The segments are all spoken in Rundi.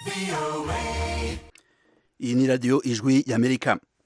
iyi ni radiyo ijwi y'amerika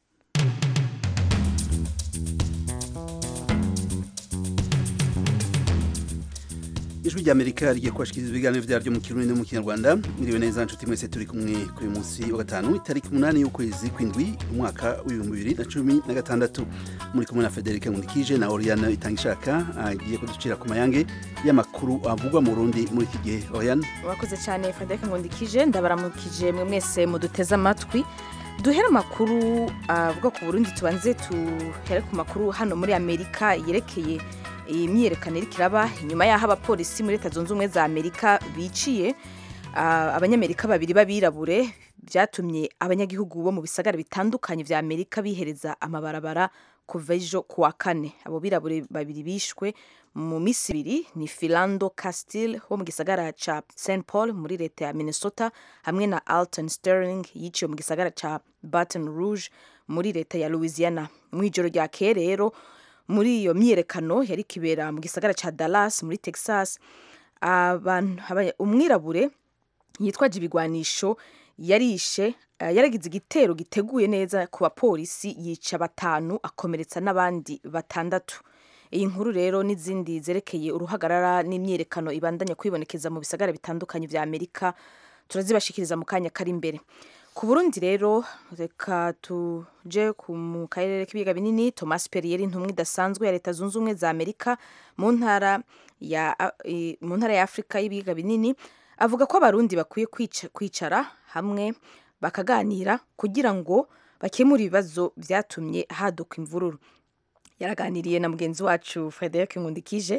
ijwi ry'amerika rigiye kubashikiriza ibiganiro vyaryo mu kirundi no mu kinyarwanda mwiriwe neza nshuti mwese turi kumwe kuri munsi wa gatanu itariki umunani y'ukwezi kw'indwi umwaka w'ibihumbi bibiri na cumi na gatandatu muri kumwe na federike nkundikije na oriane itangishaka agiye kuducira ku mayange y'amakuru avugwa mu burundi muri iki gihe oriane urakoze cyane frederic nkundikije ndabaramukije mwe mwese muduteze amatwi duhere amakuru avuga ku burundi tubanze tuhere ku makuru hano muri amerika yerekeye iyi myiyerekano iriko iraba inyuma y'aho abapolisi muri leta zunze ubumwe za amerika biciye abanyamerika babiri b'abirabure byatumye abanyagihugu bo mu bisagara bitandukanye vya amerika bihereza amabarabara kuva ejo ku wa kane abo birabure babiri bishwe mu misi ibiri ni filando castile wo mu gisagara ca st paul muri leta ya minnesota hamwe na alton sterling yiciwe mu gisagara ca baton rouge muri leta ya louisiana mu ijoro ryakeye rero muri iyo myiyerekano yari kibera mu gisagara ca dallas muri texas umwirabure yitwaje ibigwanisho yarishe yaragize igitero giteguye neza ku bapolisi yica batanu akomeretsa n'abandi batandatu iyi nkuru rero n'izindi zerekeye uruhagarara n'imyiyerekano ibandanya kwibonekeza mu bisagara bitandukanye vya amerika turazibashikiriza mu kanya kari imbere ku burundi rero reka tuje mu karere k'ibiyaga binini thomas perrier intumwa idasanzwe ya leta zunze ubumwe za amerika mu ntara ya mu ntara ya afurika y'ibiyaga binini avuga ko abarundi bakwiye kwicara hamwe bakaganira kugira ngo bakemure ibibazo byatumye haduka imvururu yaraganiriye na mugenzi wacu frederic nkundikije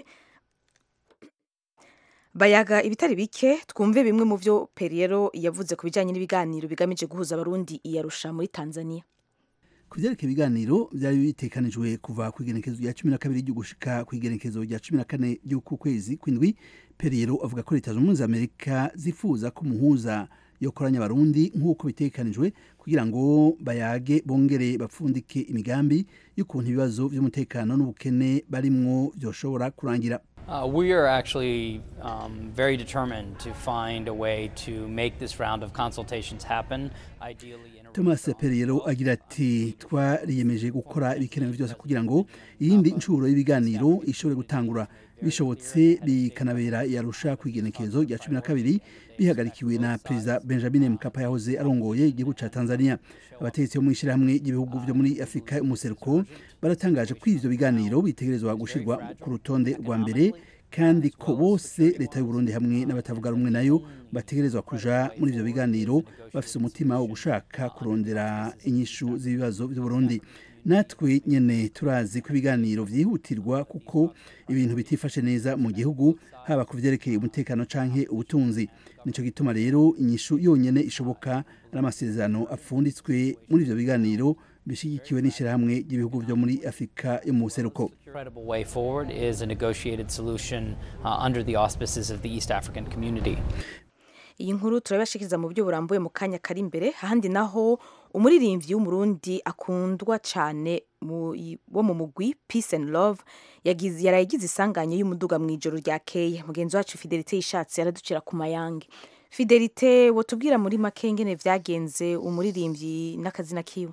bayaga ibitari bike twumve bimwe mu byo periyero yavuze ku bijyanye n'ibiganiro bigamije guhuza abarundi iyarusha muri tanzania ku byerekeye ibiganiro byari bitekanijwe kuva ku igenekezo rya cumi na kabiri ryo gushika ku igenekezo rya cumi na kane ry'uku kwezi kw'indwi periyero avuga ko leta zunze ubumwe za amerika zifuza ko umuhuza yokoranya abarundi nk'uko bitekanijwe kugira ngo bayage bongere bapfundike imigambi y'ukuntu ibibazo by'umutekano n'ubukene barimwo byoshobora kurangira Uh, we are actually um, very determined to find a way to make this round of consultations happen, ideally in a thomas periyero agira ati twariyemeje gukora ibikenewe byose kugira ngo iyindi nshuro y'ibiganiro ishobore gutangura bishobotse bikanabera yarusha ku igenekerezo rya cumi na kabiri bihagarikiwe na perezida benjamin mkapa yahoze arongoye igihugu ca tanzania abategetsi bo mu ishyirahamwe ry'ibihugu byo muri afurika y'umuseruko baratangaje ko ivyo biganiro bitegerezwa gushirwa ku rutonde rwa mbere kandi ko bose leta y'uburundi hamwe n'abatavuga rumwe nayo bategerezwa kuja muri ivyo biganiro bafise umutima wo gushaka kurondera inyishu z'ibibazo by'uburundi natwe nyene turazi ko ibiganiro vyihutirwa kuko ibintu bitifashe neza mu gihugu haba ku vyerekeye umutekano canke ubutunzi nico gituma rero inyishu yonyene ishoboka ari amasezerano apfunditswe muri ivyo biganiro bishigikiwe n'ishirahamwe ry'ibihugu vyo muri afurika yo mu buseruko credible way forward is a negotiated solution uh, under the auspices of the East African community. iyi nkuru turabashikiriza mu buryo burambuye mu kanya kari imbere ahandi naho umuririmbyi w'umurundi akundwa cyane wo mu mugwi peace and love yaraye yagize isanganya y'umuduga mu ijoro ryakeye mugenzi wacu fidelite yishatse yaraducira ku mayange fidelite wotubwira muri make ngene vyagenze umuririmbyi n'akazina kiwe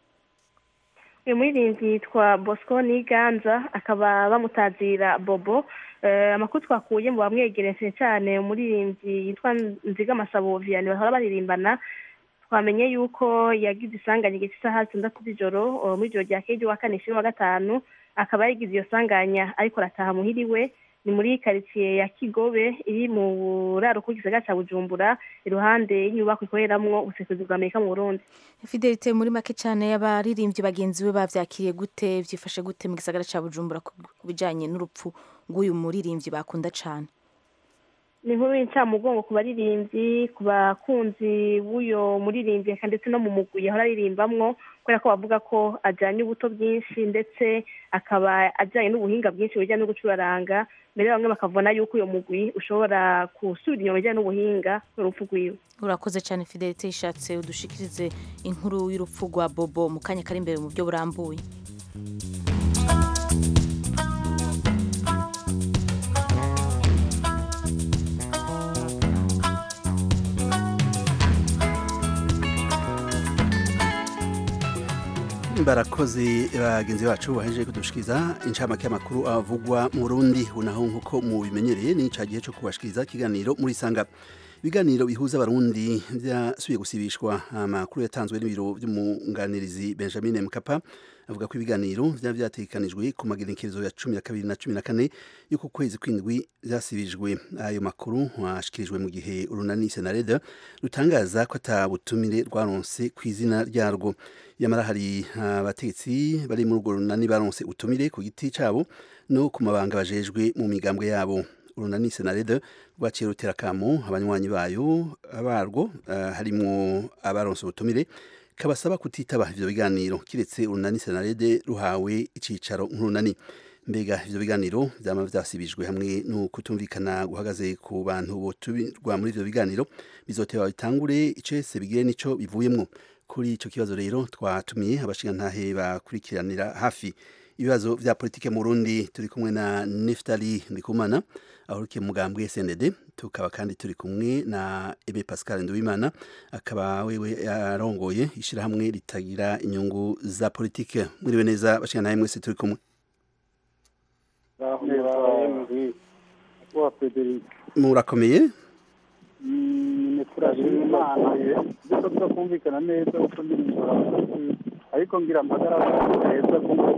uyu muririmbyi yitwa bosco niganza akaba bamutazira bobo amakuru twakuye mu bamwegereye cyane umuririmbyi yitwa nziga masabo vianney bahora baririmbana twamenye yuko yagize isanganya igihe cy'isaha zitandatu z'ijoro muri ijoro rya kejo wa kane wa gatanu akaba yagize iyo sanganya ariko arataha muhiriwe ni muri karitsiye ya kigobe iri mu buraro gisagara cya bujumbura iruhande y'inyubako ikoreramo ubusesuzi bwa amerika mu burundi fidelite muri make cyane y'abaririmbyi bagenzi be bavyakiriye gute vyifashe gute mu gisagara cya bujumbura ku bijanye n'urupfu rw'uyu muririmbyi bakunda cyane ni inkuru y'incamugongo ku baririmbyi ku bakunzi b'uyo muririmbyi ndetse no mu mugwi yahora aririmbamwo kubera ko bavuga ko ajyanye ubuto bwinshi ndetse akaba ajyanye n'ubuhinga bwinshi bijyanye no gucuraranga mbere bamwe bakabona yuko uyo mugwi ushobora gusubira inyuma bijyanye n'ubuhinga n'urupfu rwiwe urakoze cyane fidelite yishatse udushikirize inkuru y'urupfu rwa bobo mu kanya kari imbere mu buryo burambuye barakoze bagenzi bacu bahejeje kudushikiriza incamake y'amakuru avugwa mu Burundi unaho nkuko mu bimenyereye ni ca gihe cyo kubashikiriza ikiganiro muri sanga ibiganiro bihuza abarundi byasubiye gusibishwa amakuru yatanzwe n'ibiro by'umunganirizi Benjamin Mkapa avuga ko ibiganiro byaba byatekanijwe ku magenekerezo ya cumi na kabiri na cumi na kane y'uku kwezi kw'indwi byasibijwe ayo makuru washikirijwe mu gihe urunani senareda rutangaza ko atabutumire rwaronse ku izina ryarwo yamara hari abategetsi bari muri urwo runani baronse utumire ku giti cyabo no ku mabanga bajejwe mu migambwe yabo urunani senareda rwaciye rutera kamo abanywanyi bayo barwo uh, harimwo abaronse ubutumire kabasaba kutitaba ivyo biganiro kiretse urunani senarede ruhawe icicaro nk'urunani mbega ivyo biganiro vyama vyasibijwe hamwe no kutumvikana guhagaze ku bantu botumirwa muri ivyo biganiro bizoteba bitangure icese bigire nico bivuyemwo kuri ico kibazo rero twatumiye abashingantahe bakurikiranira hafi ibibazo vya politike mu Burundi turi kumwe na Neftali Ndikumana ahurukiye mugambwe SND tukaba kandi turi kumwe na Ebe Pascal Nduwimana akaba wewe yarongoye ishirahamwe ritagira inyungu za politike mwiriwe neza bashingantahe mwese turi kumwe murakomeye turashima imana duko turakumvikana neza uko ndi ariko ngira amagara meza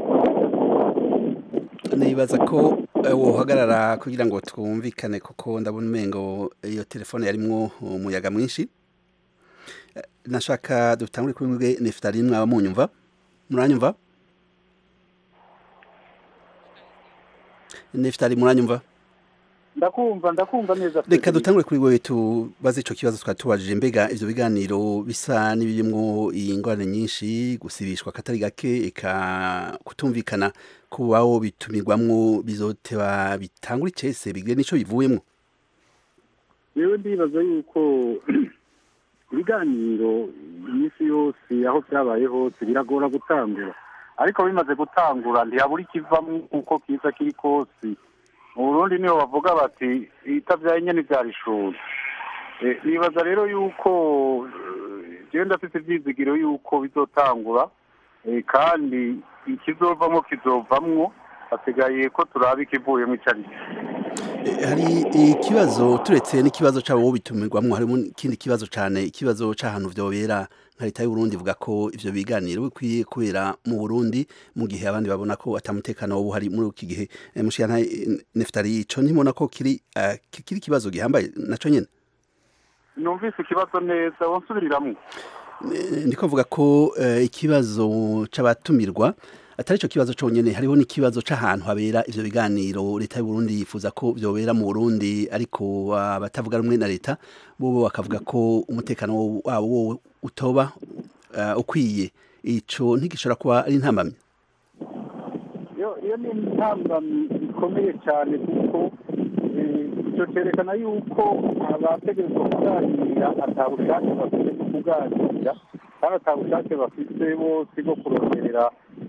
nibaza ko wohagarara kugira ngo twumvikane kuko ndabona umengo iyo telefone yarimwo umuyaga mwinshi nashaka dutangure kuri mwebwe nefutari mwaba munyumva muranyumva nefutari muranyumva ndakumva ndakumva neza reka dutangure kuri wewe tubaze ico kibazo twari tubajije mbega ivyo biganiro bisa n'ibirimwo ingorane nyinshi gusibishwa katari gake eka kutumvikana kubaho bitumirwamwo bizoteba bitangura icese bigire nico bivuyemwo yewe ndibaza yuko ibiganiro iminsi yose aho vyabaye hose biragora gutangura ariko bimaze gutangura ntiyabura ikivamwo uko kiza kiri kose mu burundi niho bavuga bati itavyaye nyene ivyara ishuri nibaza rero yuko jewe ndafise ivyizigiro yuko bizotangura kandi ikizovamwo kizovamwo hasigaye ko turaba ikivuyemo ico ari hari ikibazo turetse n'ikibazo c'abo bitumirwamwo harimo ikindi kibazo cane ikibazo c'ahantu vyobera nka leta y'uburundi ivuga ko ivyo biganiro bikwiye kubera mu burundi mu gihe abandi babona ko atamutekano wobu hari muri iki gihe mushiyana neftari ico ntimubona ko kiri uh, kiri ikibazo gihambaye naco nyene numvise ikibazo neza wonsubiriramwo ndiko mvuga ko uh, ikibazo c'abatumirwa atari cyo kibazo cyonyine hariho n'ikibazo c'ahantu habera ivyo biganiro leta y'u Burundi yifuza ko vyobera mu Burundi ariko abatavuga rumwe na leta bo bakavuga ko umutekano wabo utoba uh, ukwiye ico ntigishobora kuba ari intambamyi iyo ni intambamyi ikomeye cyane kuko icyo cyerekana yuko abategerezwa kuganira atabushake bafite bwo kuganira kandi atabushake bafite bose bwo kuronderera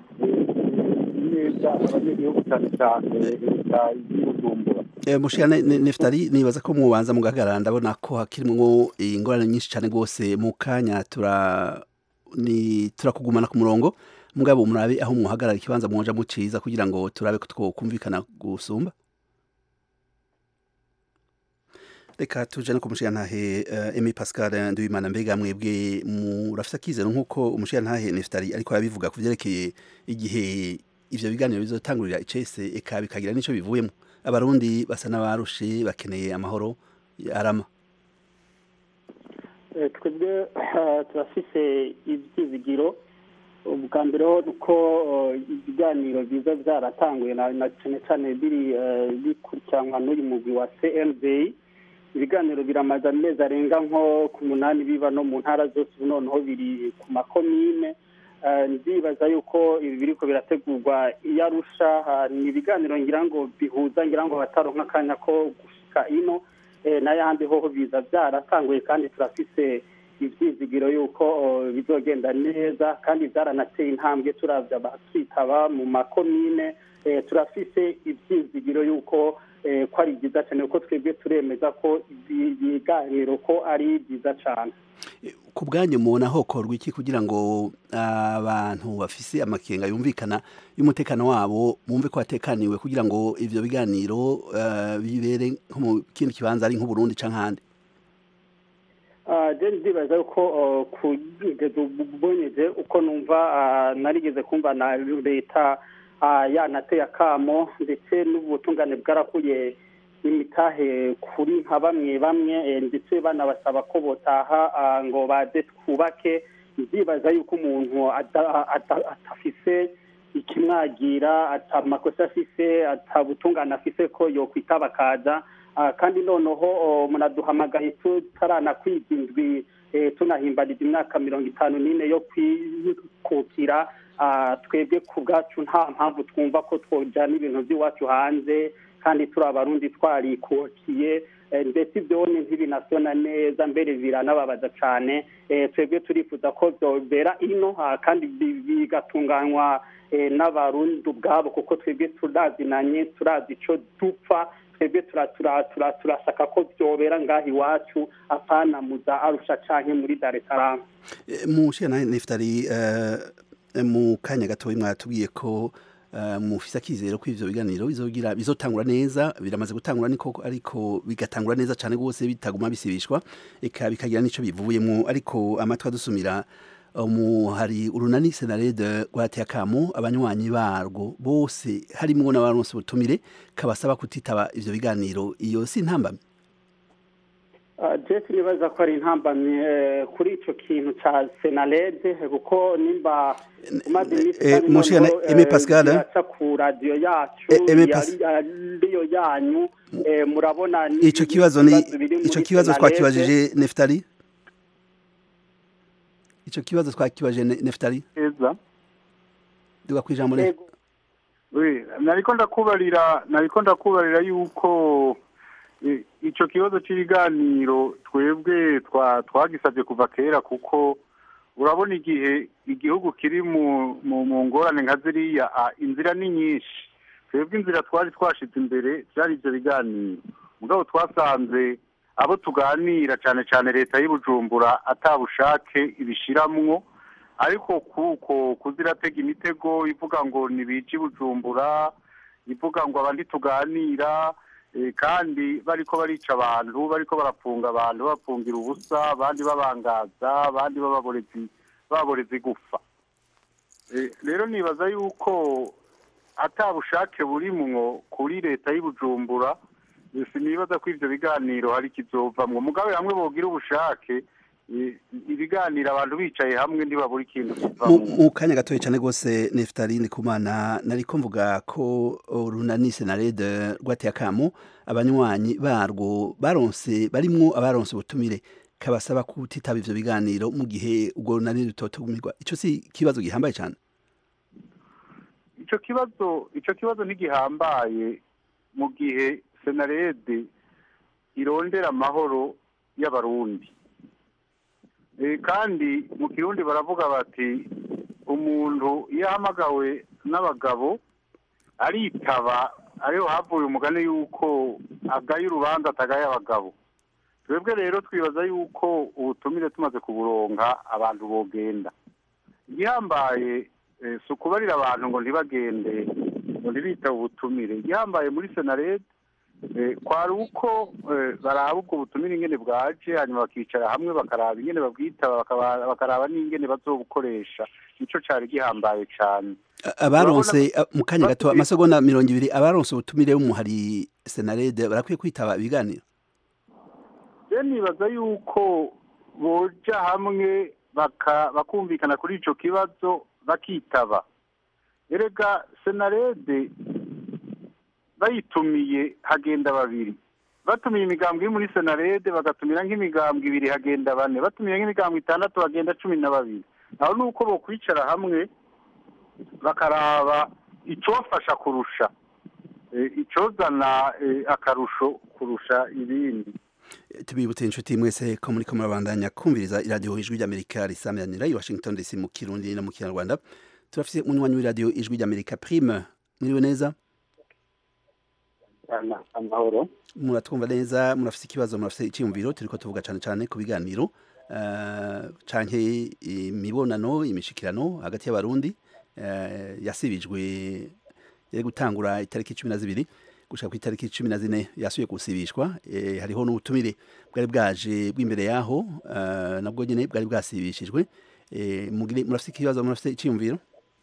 neza abanyagihugu cyane cyane leta y'ubujumbura mushira neftari nibaza ko mubanza mugahagarara ndabona ko hakirimwo ingorane nyinshi cyane rwose mu kanya tura ni turakugumana ku murongo mugabo murabe aho muhagarara ikibanza muja muciza kugira ngo turabe ko twokumvikana gusumba reka tuje no kumushiyantahe uh, Emi Pascal Nduwimana mbega mwebwe murafite akizero nk'uko umushiyantahe Neftari ariko arabivuga ku vyerekeye igihe ivyo biganiro bizotangurira icese eka bikagira nico bivuyemo abarundi basa n'abarushe bakeneye amahoro arama twebwe turafise ivyizigiro ubwa mbere uko ibiganiro biza byaratanguye na cyane cyane biri bikurikiranwa n'uyu mugwi wa cmd ibiganiro biramaze amezi arenga nko ku munani biba no mu ntara zose ubu noneho biri ku makomine ndibaza yuko ibi biriko birategurwa iyo arusha ni ibiganiro ngira ngo bihuza ngira ngo bataronka akanya ko gushika ino n'ayandi hoho biza byaratanguye kandi turafise ivyizigiro yuko bizogenda neza kandi byaranateye intambwe turavya bakitaba mu makomine turafise ivyizigiro yuko eh, ko ari byiza cyane kuko twebwe turemeza ko ibi- ibiganiro ko ari byiza cyane ku bwanyu mubona hokorwa iki kugira ngo abantu bafise amakenga yumvikana y'umutekano wabo bumve ko batekaniwe kugira ngo ivyo biganiro eh, bibere nko mu kindi kibanza ari nk'uburundi canke ahandi Ah, je ndibaza yuko ah, kugeza ubonyeje uko numva ah, narigeze kumva na leta ah, yanateye akamo ndetse n'ubutungane bwarakuye imitahe kuri nka bamwe bamwe eh, ndetse banabasaba ko botaha ah, ngo baze twubake ndibaza yuko umuntu ada- ada- atafise ikimwagira ata makosa afise ata butungane afise ko yokwitaba akaza Ah, kandi noneho oh, munaduhamagaye tutaranakwiga indwi eh, tunahimbariza imyaka mirongo itanu n'ine yo kwikukira Ah, twebwe ku bwacu nta mpamvu twumva ko twojana ibintu by'iwacu hanze kandi turi abarundi twarikukiye Eh, ndetse ibyo ni ntibinasona neza mbere biranababaza cyane Eh, twebwe turifuza ko byobera ino ah, kandi bi- bigatunganywa eh, n'abarundi ubwabo kuko twebwe turazinanye turazi icyo dupfa twebwe tura- tura- tura- turasaka ko byobera ngaho iwacu apana muza arusha canke muri dar es salaam Eh, mu shana neftari eh, mu kanya gatoya mwatubwiye ko eh, mufise akizero ko ivyo biganiro bizogira bizotangura neza biramaze gutangura niko ariko bigatangura neza cane gose bitaguma bisibishwa eka bikagira nico bivuyemo ariko amatwa dusumira mu hari urunani senarede rwateye akamo abanywanyi barwo bose harimwo n'abaronse ubutumire kabasaba kutitaba ivyo biganiro iyo si ntambamye jesi nibaza ko ari intambamyi eh, kuri ico kintu ca senarede kuko nimba umaze iminsi eh, kandi Mushira noneho, Aimé eh, Pascal, biraca ku radiyo yacu Eh, Aimé yari- Pas- ariyo yanyu eh, murabona ni- ico kibazo ni ibibazo biri ico muri kibazo Senarede. twakibajije Neftali ico kibazo twakibajije Ne- Neftali heza duga kwijambo rero Yego. Oui, nariko ndakubarira nariko ndakubarira yuko eh, ico kibazo c'ibiganiro twebwe twa twagisabye kuva kera kuko urabona igihe igihugu kiri mu mu mu ngorane nka ziriya ah, inzira ni nyinshi twebwe inzira twari twashize imbere byari ivyo biganiro mugabo twasanze abo tuganira cane cane leta y'ubujumbura atabushake ibishiramwo ariko kuko kuziratega imitego ivuga ngo nibije bujumbura ivuga ngo abandi tuganira eh, kandi bariko barica abantu bariko barafunga abantu bafungira ubusa abandi babangaza abandi bababorezi baboreza igufa Eh, rero nibaza yuko atabushake burimwo kuri leta y'ubujumbura eh, sinibaza ko ivyo biganiro hari kizovamwo mugabe hamwe bogira ubushake eh, ibiganiro abantu bicaye hamwe ntibabura ikintu mu kivamwo mu kanya gatoya cyane rwose Neftali Ndikumana nariko mvuga ko urunani senarede rwateye akamo abanywanyi barwo baronse barimwo abaronse ubutumire kabasaba kutitaba ivyo biganiro mu gihe ubwo runani rutotumirwa ico si ikibazo gihambaye cyane ico kibazo ico kibazo ntigihambaye mu gihe senarede irondera amahoro y'abarundi Eh, kandi mu kirundi baravuga bati umuntu iyo ahamagawe n'abagabo aritaba ariho havuye umugani yuko agaye urubanza atagaye abagabo twebwe rero twibaza yuko ubutumire tumaze kuburonka abantu bogenda igihambaye eh, si ukubarira abantu ngo ntibagende ngo ntibitabe ubutumire igihambaye muri senarede eh, kwari uko eh, baraba ubwo butumire ingene bwaje hanyuma bakicara hamwe bakaraba ingene babwitaba bakaba- bakaraba n'ingene bazobukoresha nico cari gihambaye cane A- abaronse Urabona- a- mu kanya gato Bafite- amasegonda mirongo ibiri abaronse ubutumire b'umuhari senarede barakwiye kwitaba ibiganiro je nibaza yuko boja hamwe baka- bakumvikana kuri ico kibazo bakitaba erega senarede bayitumiye hagenda babiri batumiye imigambwe iri muri senarede bagatumira nk'imigambwe ibiri hagenda bane batumiye nk'imigambwe itandatu hagenda cumi na babiri aho ni uko bokwicara hamwe bakaraba icofasha kurusha eh, icozana eh, akarusho kurusha ibindi tubibutse inshuti mwese ko muriko murabandanya kumviriza iradiyo ijwi ry'amerika risamiranira i washington dc mu kirundi no mu kinyarwanda turafise umunywanyi w'iradiyo ijwi ry'amerika prime mwiriwe neza turakurikirana amahoro muratwumva neza murafite ikibazo murafite icyiyumviro turiko tuvuga cyane cyane ku biganiro eh, canke imibonano imishikirano hagati y'abarundi eh, yasibijwe yari gutangura itariki cumi na zibiri gushika ku itariki cumi na zine yasubiye gusibishwa eh, hariho n'ubutumire bwari bwaje bw'imbere yaho eh, nabwo nyene bwari bwasibishijwe eh, mugire murafite ikibazo murafite icyiyumviro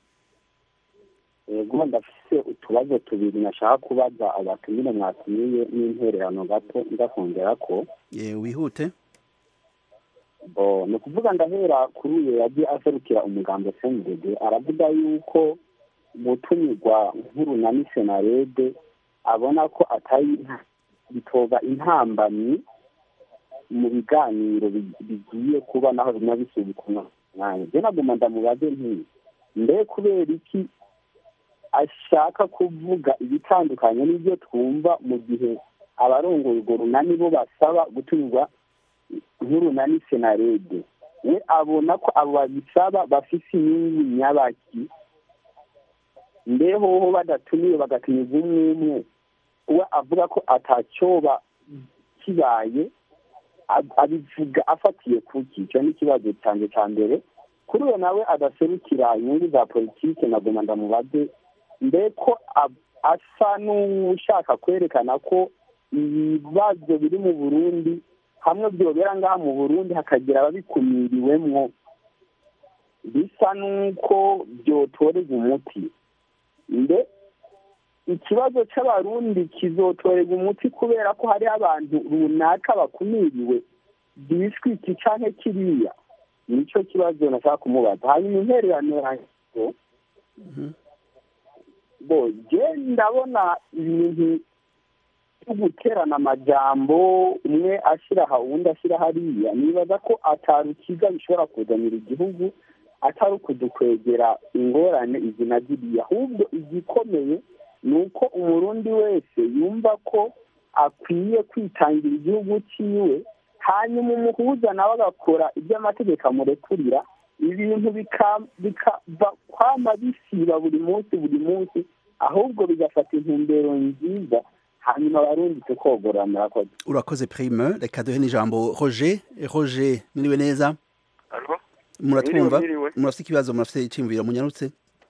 yego ndafise utubazo tubiri nashaka kubaza abatumire mwatumiye n'intererano gato ndakongera ko eh, wihute bo ni ukuvuga ndahera kuri uyu yagiye aserukira umugambi cnddd aravuga yuko gutumirwa nk'urunani senarede abona ko atari bitoba intambamyi mu biganiro bi- bigiye kuba naho bimwe bisubikwa mwanya je naguma ndamubaze nti mbe kubera iki ashaka kuvuga ibitandukanye n'ibyo twumva mu gihe abarongoye urwo runani bo basaba gutumirwa nk'urunani senarede we abona ko abo babisaba bafise inyungu nyabaki mbehoho badatumiwe bagatumiza umwe umwe we avuga ko atacyoba kibaye ab- abivuga afatiye kuki icyo ni ikibazo cyanjye cya mbere kuri uwo nawe adaserukira inyungu za politike nagoma ndamubaze mbe ko ab- asa n'ushaka kwerekana ko ibibazo biri mu burundi hamwe byobera ngaha mu burundi hakagira ababikumiriwemwo bisa n'uko byotorerwa umuti mbe ikibazo cy'abarundi kizotorerwa umuti kubera ko hari abantu runaka bakumiriwe biswi iki canke kiriya nicyo kibazo nashaka kumubaza hanyuma intererano yanjye bo je ndabona ibintu byo guterana amajambo umwe ashyira aha uwundi ashyira hariya nibaza ko atarukiza bishobora kuzanira igihugu atari ukudukwegera ingorane izi na ziriya ahubwo igikomeye ni uko umurundi wese yumva ko akwiye kwitangira igihugu cyiwe hanyuma umuhuza nawe agakora ibyo amategeko amurekurira ibintu bika- bikava kwama bisiba buri munsi buri munsi ahubwo bigafata intumbero nziza hanyuma abarundi tukogorora murakoze urakoze prime reka duhe n'ijambo roger roger mwiriwe neza Alo? muratwumva Mwiriwe, mwiriwe. murafite ikibazo murafite icyiyumviro munyarutse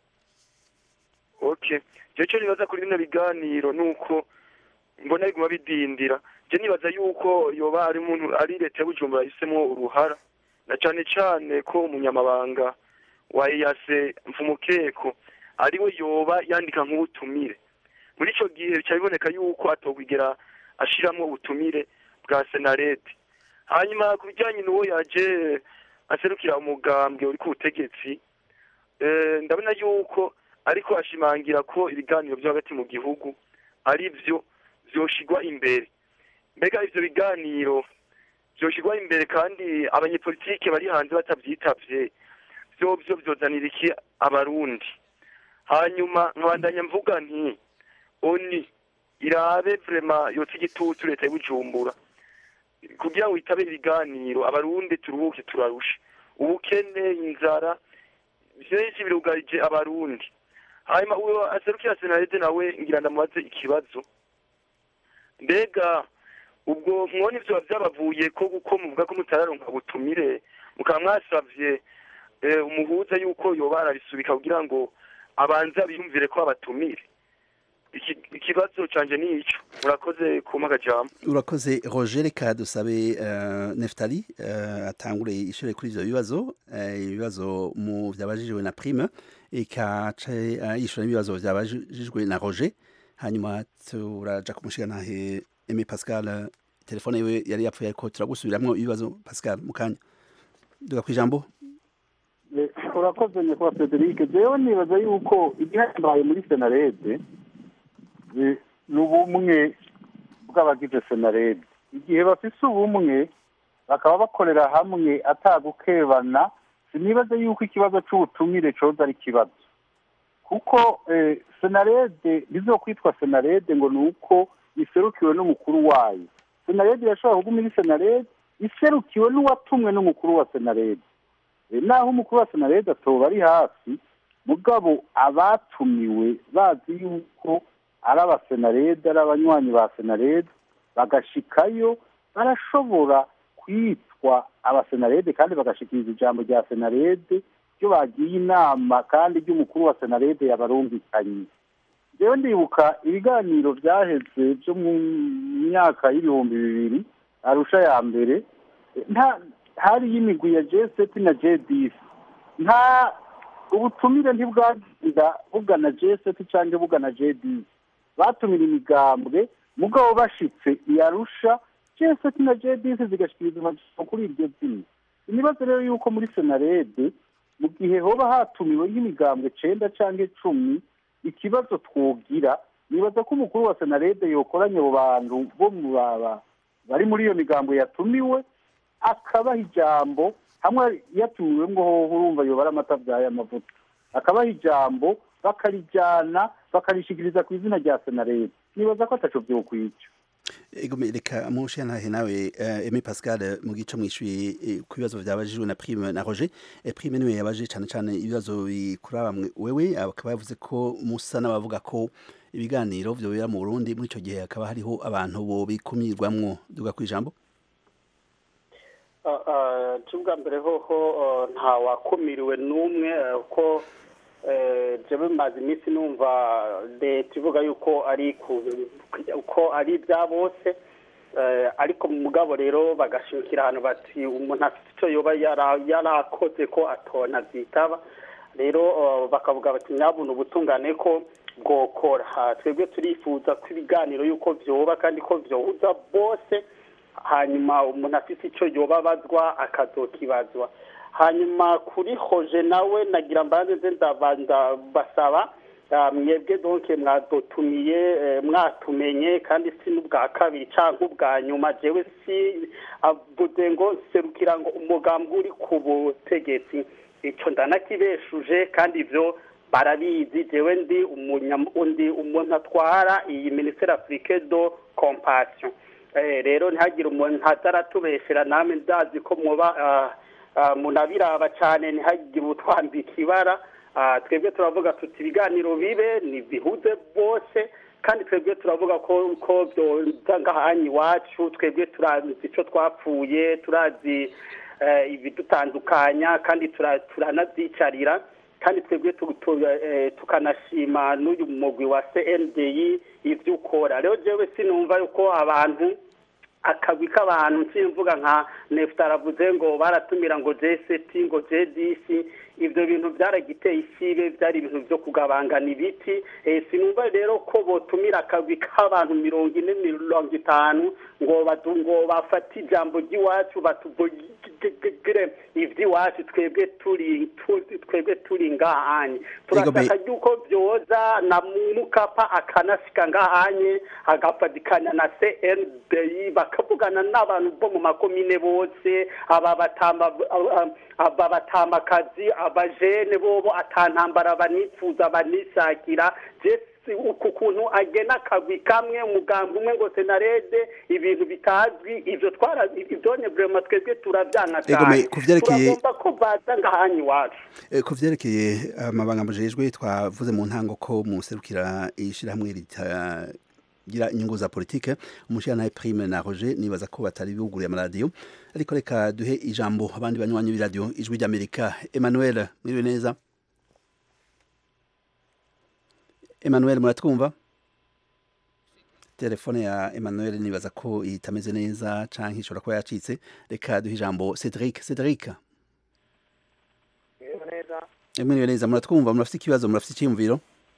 Okay. Je cyo nibaza kuri bino biganiro nuko mbona biguma bidindira. Je nibaza yuko yoba ari umuntu ari leta ya Bujumbura yahisemo uruhara na cane cane ko umunyamabanga wa EAC Mfumukeko ari we yoba yandika nk'ubutumire. Muri ico gihe bica biboneka yuko atokwigera ashiramwo ubutumire bwa Senarete. Hanyuma ku bijyanye n'uwo yaje aserukira umugambwe uri ku butegetsi eh, ndabona yuko ariko ashimangira ko ibiganiro byo hagati mu gihugu ari byo vyoshigwa imbere mbega ivyo biganiro vyoshigwa imbere kandi abanyepolitike bari hanze batavyitavye vyovyo vyozanira iki abarundi hanyuma nkabandanya mvuga nti oni irabe vrema yotsa igitutu leta y'ubujumbura kugira ngo itabe ibiganiro abarundi turuhuke turarusha ubukene inzara vyinshi birugarije abarundi hanyuma uwo aserukira senarede nawe ngira ndamubaze ikibazo mbega ubwo mwone ivyo vyabavuye ko kuko muvuga ko mutararonka butumire mukaba mwasavye eh, umuhuza yuko yoba arabisubika kugira ngo abanza biyumvire ko abatumire Iki- ikibazo canje ni ico murakoze kumpa akajambo urakoze roger reka dusabe uh, neftali uh, atangure ishure kuri ivyo bibazo eh, ibibazo mu vyabajijwe na prime ikace uh, yishura n'ibibazo vyabajijwe na roger hanyuma turaja kumushikanahe Aimé Pascal eh, telefone yiwe yari yapfuye ariko turagusubiramwo ibibazo Pascal mukanya duga kwijambo Eh, urakoze nyakubahwa frederic jewe nibaza yuko igihambaye muri senarede eh, ni ubumwe bw'abagize senarede igihe bafise ubumwe bakaba bakorera hamwe atagukebana sinibaze yuko ikibazo c'ubutumire coza ari ikibazo kuko eh, senarede bizokwitwa senarede ngo ni uko iserukiwe n'umukuru wayo senarede irashobora kuguma iri senarede iserukiwe n'uwatumwe n'umukuru wa senarede Eh, naho umukuru wa senarede atoba ari hafi mugabo abatumiwe bazi yuko ari abasenarede ari abanywanyi ba senarede bagashikayo barashobora kwitwa abasenarede kandi bagashikiriza ijambo rya senarede ryo bagiye inama kandi ry'umukuru wa senarede yabarungikanye rero ndibuka ibiganiro byaheze byo mu myaka y'ibihumbi bibiri arusha ya mbere nta hariyo imigwi ya jeseti na jedisi nta ubutumire ntibwagenda bugana jeseti cyangwa bugana jedisi batumira imigambwe mugabo bashitse iyarusha jeseti na jedisi zigashikiriza amajambo kuri iryo zina imibazo rero yuko muri senarede mu gihe hoba hatumiwe nk'imigambwe cenda cyangwa icumi ikibazo twogira nibaza ko umukuru wa senarede yokoranye abo bantu bo mu baba bari muri iyo migambo yatumiwe akabaha ijambo hamwe yatumiwe ngo hoho urumva yobara amata byaye amavuta akabaha ijambo bakarijyana bakarishikiriza ku izina rya senarede nibaza ko ataco vyokwica Ego reka mushe ntahe nawe uh, Aimé Pascal mu gico mwishuye eh, ku bibazo byabajijwe na Prime na Roger eh, Prime niwe yabaje cyane cyane ibibazo bikuraba mwe wewe akaba yavuze ko musa n'abavuga ko ibiganiro byo bira mu Burundi muri ico gihe akaba hariho abantu bo bikumirwamwo duga kwijambo cy'ubwa mbere hoho nta wakumiriwe n'umwe ko jewe maze iminsi numva leta ivuga yuko ari uko ari ibya bose ariko mu mugabo rero bagashimikira ahantu bati umuntu afite icyo yoba yarakoze ko atona byitaba rero bakavuga bati nyabuna ubutungane ko bwokora twebwe turifuza ko ibiganiro yuko byoba kandi ko byohuza bose hanyuma umuntu afite icyo yoba abazwa akazokibazwa hanyuma kuri hoje nawe nagira mbanze nze ndabanza basaba mwebwe donke mwadotumiye mwatumenye kandi si n'ubwa kabiri cyangwa ubwa nyuma jewe si avuze ngo serukira ngo umugambi uri ku butegetsi icyo ndanakibeshuje kandi ibyo barabizi jewe ndi undi umuntu atwara iyi minisiteri afurike do kompasiyo rero ntihagire umuntu ataratubeshera namwe ndazi ko muba munabiraba cyane ntihagire utwambika ibara twebwe turavuga tuti ibiganiro bibe ntibihuze bose kandi twebwe turavuga ko ko byoza ngahanyi iwacu twebwe turazi icyo twapfuye turazi ibidutandukanya kandi turanabyicarira kandi twebwe tukanashima n'uyu mugwi wa cndi ibyo ukora rero jewe sinumva yuko abantu akagwi k'abantu mvuga nka nefuta aravuze ngo baratumira ngo jeseti ngo jedisi ibyo bintu byaragiteye isibe byari ibintu byo kugabangana ibiti sinumva rero ko botumira akagwi k'abantu mirongo ine mirongo itanu ngo ngo bafate ijambo ry'iwacu batuvugire iby'iwacu twebwe turi twebwe turi ngahanye turashaka yuko byoza na mukapa akanasika ngahanye agafatikanya na cnbi bakavugana n'abantu bo mu makomine bose aba batamakazi abajene bobo atantambara banifuza banisakira uku kuntu agena akagwi kamwe umugambi umwe ngo senarede ibintu bitazwi ibyo twara ibyone burema twebwe turabyana cyane turagomba ko baza ngahanyi iwacu ku byerekeye amabanga mujejwe twavuze mu ntango ko muserukira ishyirahamwe ritagira inyungu za politike umushyiranaye prime na roger nibaza ko batari buguriye amaradiyo ariko reka duhe ijambo abandi banywanyi b'iradiyo ijwi ry'amerika emmanuel mwiriwe neza Emmanuel muratwumva telefone ya Emmanuel nibaza ko itameze neza canke ishobora kuba yacitse reka duhe ijambo Cedric Cedric Emmanuel neza muratwumva murafite ikibazo murafite icyiyumviro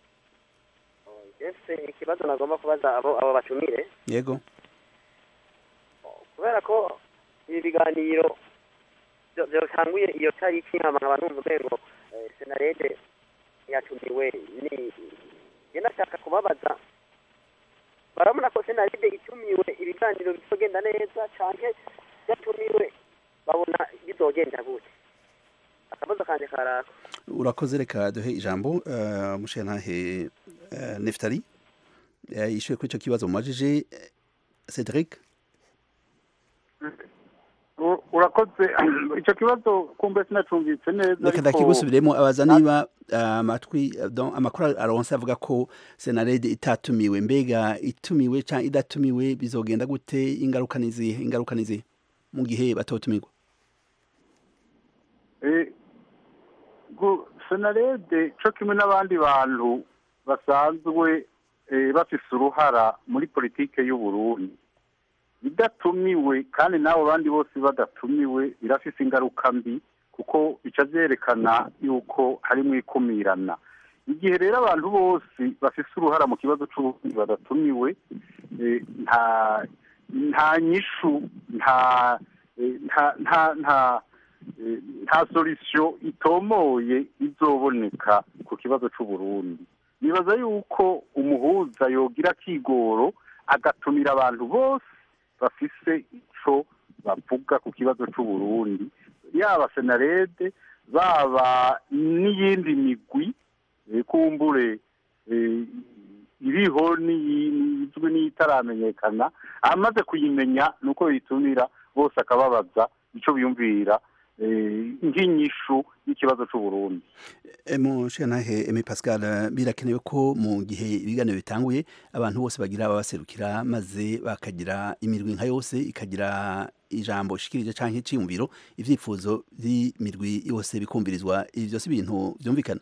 ese ikibazo nagomba kubaza abo abo bacumire yego kubera ko ibi biganiro byatanguye iyo tariki nkaba numva umengo senarede yatumiwe ni ngenda nshaka kubabaza barabona ko senaride itumiwe ibiganiro bizogenda neza canke yatumiwe babona bizogenda gute akabazo kanje karako urakoze reka duhe ijambo uh, mushenantahe uh, neftali uh, yishuye kuri ico kibazo mumajije Cedric U- urakoze icyo kibazo kumbe sinacumvise neza reka ariko ndakigusubiremo abaza niba ah, amatwi donc amakuru aronse avuga ko senarede itatumiwe mbega itumiwe cyangwa idatumiwe bizogenda gute ingaruka nizihe ingaruka nizihe mu gihe batotumirwa Eh, gu- senarede co kimwe n'abandi bantu basanzwe eh, bafise uruhara muri politike y'uburundi idatumiwe kandi n'abo bandi bose badatumiwe birafise ingaruka mbi kuko bica vyerekana yuko harimwo ikumirana igihe rero abantu bose bafise uruhara mu kibazo c'uburundi badatumiwe eh, nta nta nyishu nta eh, nta nta nta eh, nta solution itomoye izoboneka ku kibazo c'uburundi nibaza yuko umuhuza yogira kigoro agatumira abantu bose bafise ico bavuga ku kibazo c'uburundi yaba senarede baba n'iyindi migwi eh, kumbure eh, iriho n'iyi- izwi n'iyitaramenyekana amaze kuyimenya nuko yitumira bose akababaza ico biyumvira eh, nk'inyishu y'ikibazo c'uburundi mushikantahe eme pascal eh, birakenewe ko mu gihe ibiganiro bitanguye abantu bose bagira ababaserukira maze bakagira imirwi nka yose ikagira ijambo shikirije canke iciyumviro ivyifuzo vy'imirwi yose bikumvirizwa ibi vyose ibintu vyumvikana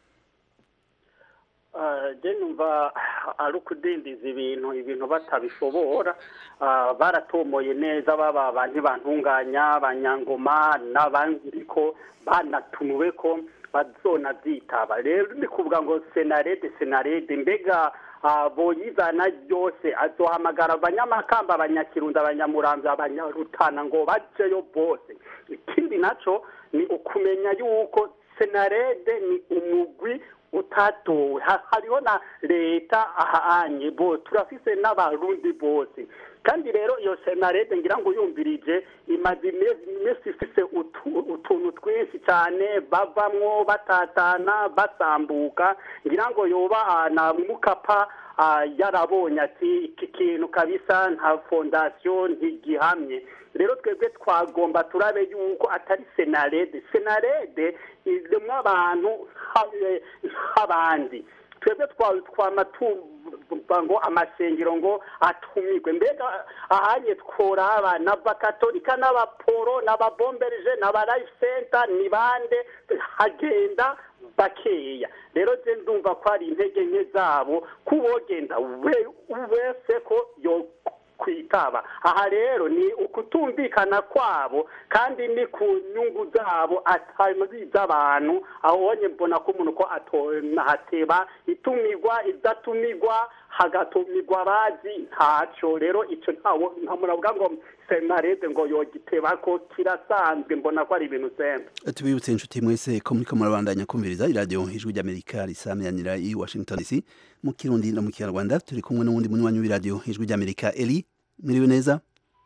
je numva ari ukudindiza ibintu ibintu batabishobora Ah, baratomoye neza baba abantu bantunganya abanyangoma n'abandi ko banatumiwe ko bazona byitaba rero ni kuvuga ngo senarede senarede mbega ah, boyizana ryose azohamagara abanyamakamba abanyakirundi abanyamuramvya abanyarutana ngo bajeyo bose ikindi naco ni ukumenya yuko senarede ni umugwi utatowe Ha- hariho na leta ahanye bo turafise n'abarundi bose kandi rero iyo senarede ngira ngo yumvirije imaze ime- imisi ifise utu- utuntu twinshi cyane bavamwo batatana basambuka ngira ngo yoba ah, na mukapa ah, yarabonye ati iki kintu kabisa nta fondasiyo ntigihamye rero twebwe twagomba turabe yuko atari senarede senarede irimo abantu ha- eh, nk'abandi twebwe twa- twama tumva ngo amasengero ngo atumirwe mbega ahanye tworaba n'abakatolika n'abaporo n'ababomberije n'abarayifu senta ni bande hagenda bakeya rero je ndumva ko ari intege nke zabo kubogenda we- wese ko yo kwitaba aha rero ni ukutumvikana kwabo kandi ni ku nyungu zabo atari iz'abantu aho wonye mbona ko umuntu ko atonahateba itumirwa idatumirwa hagatumirwa abazi ntaco rero ico ntawo ntamuravuga ngo senarede ngo yogiteba ko kirasanzwe mbona ko ari ibintu sembe tubibutse inshuti mwese ko muriko murabandanya kumviriza iradiyo ijwi ry'amerika risamiranira i washington dc mu kirundi no mu kinyarwanda turi kumwe n'uwundi munywanyi w'iradiyo ijwi ry'amerika eli mwiriwe neza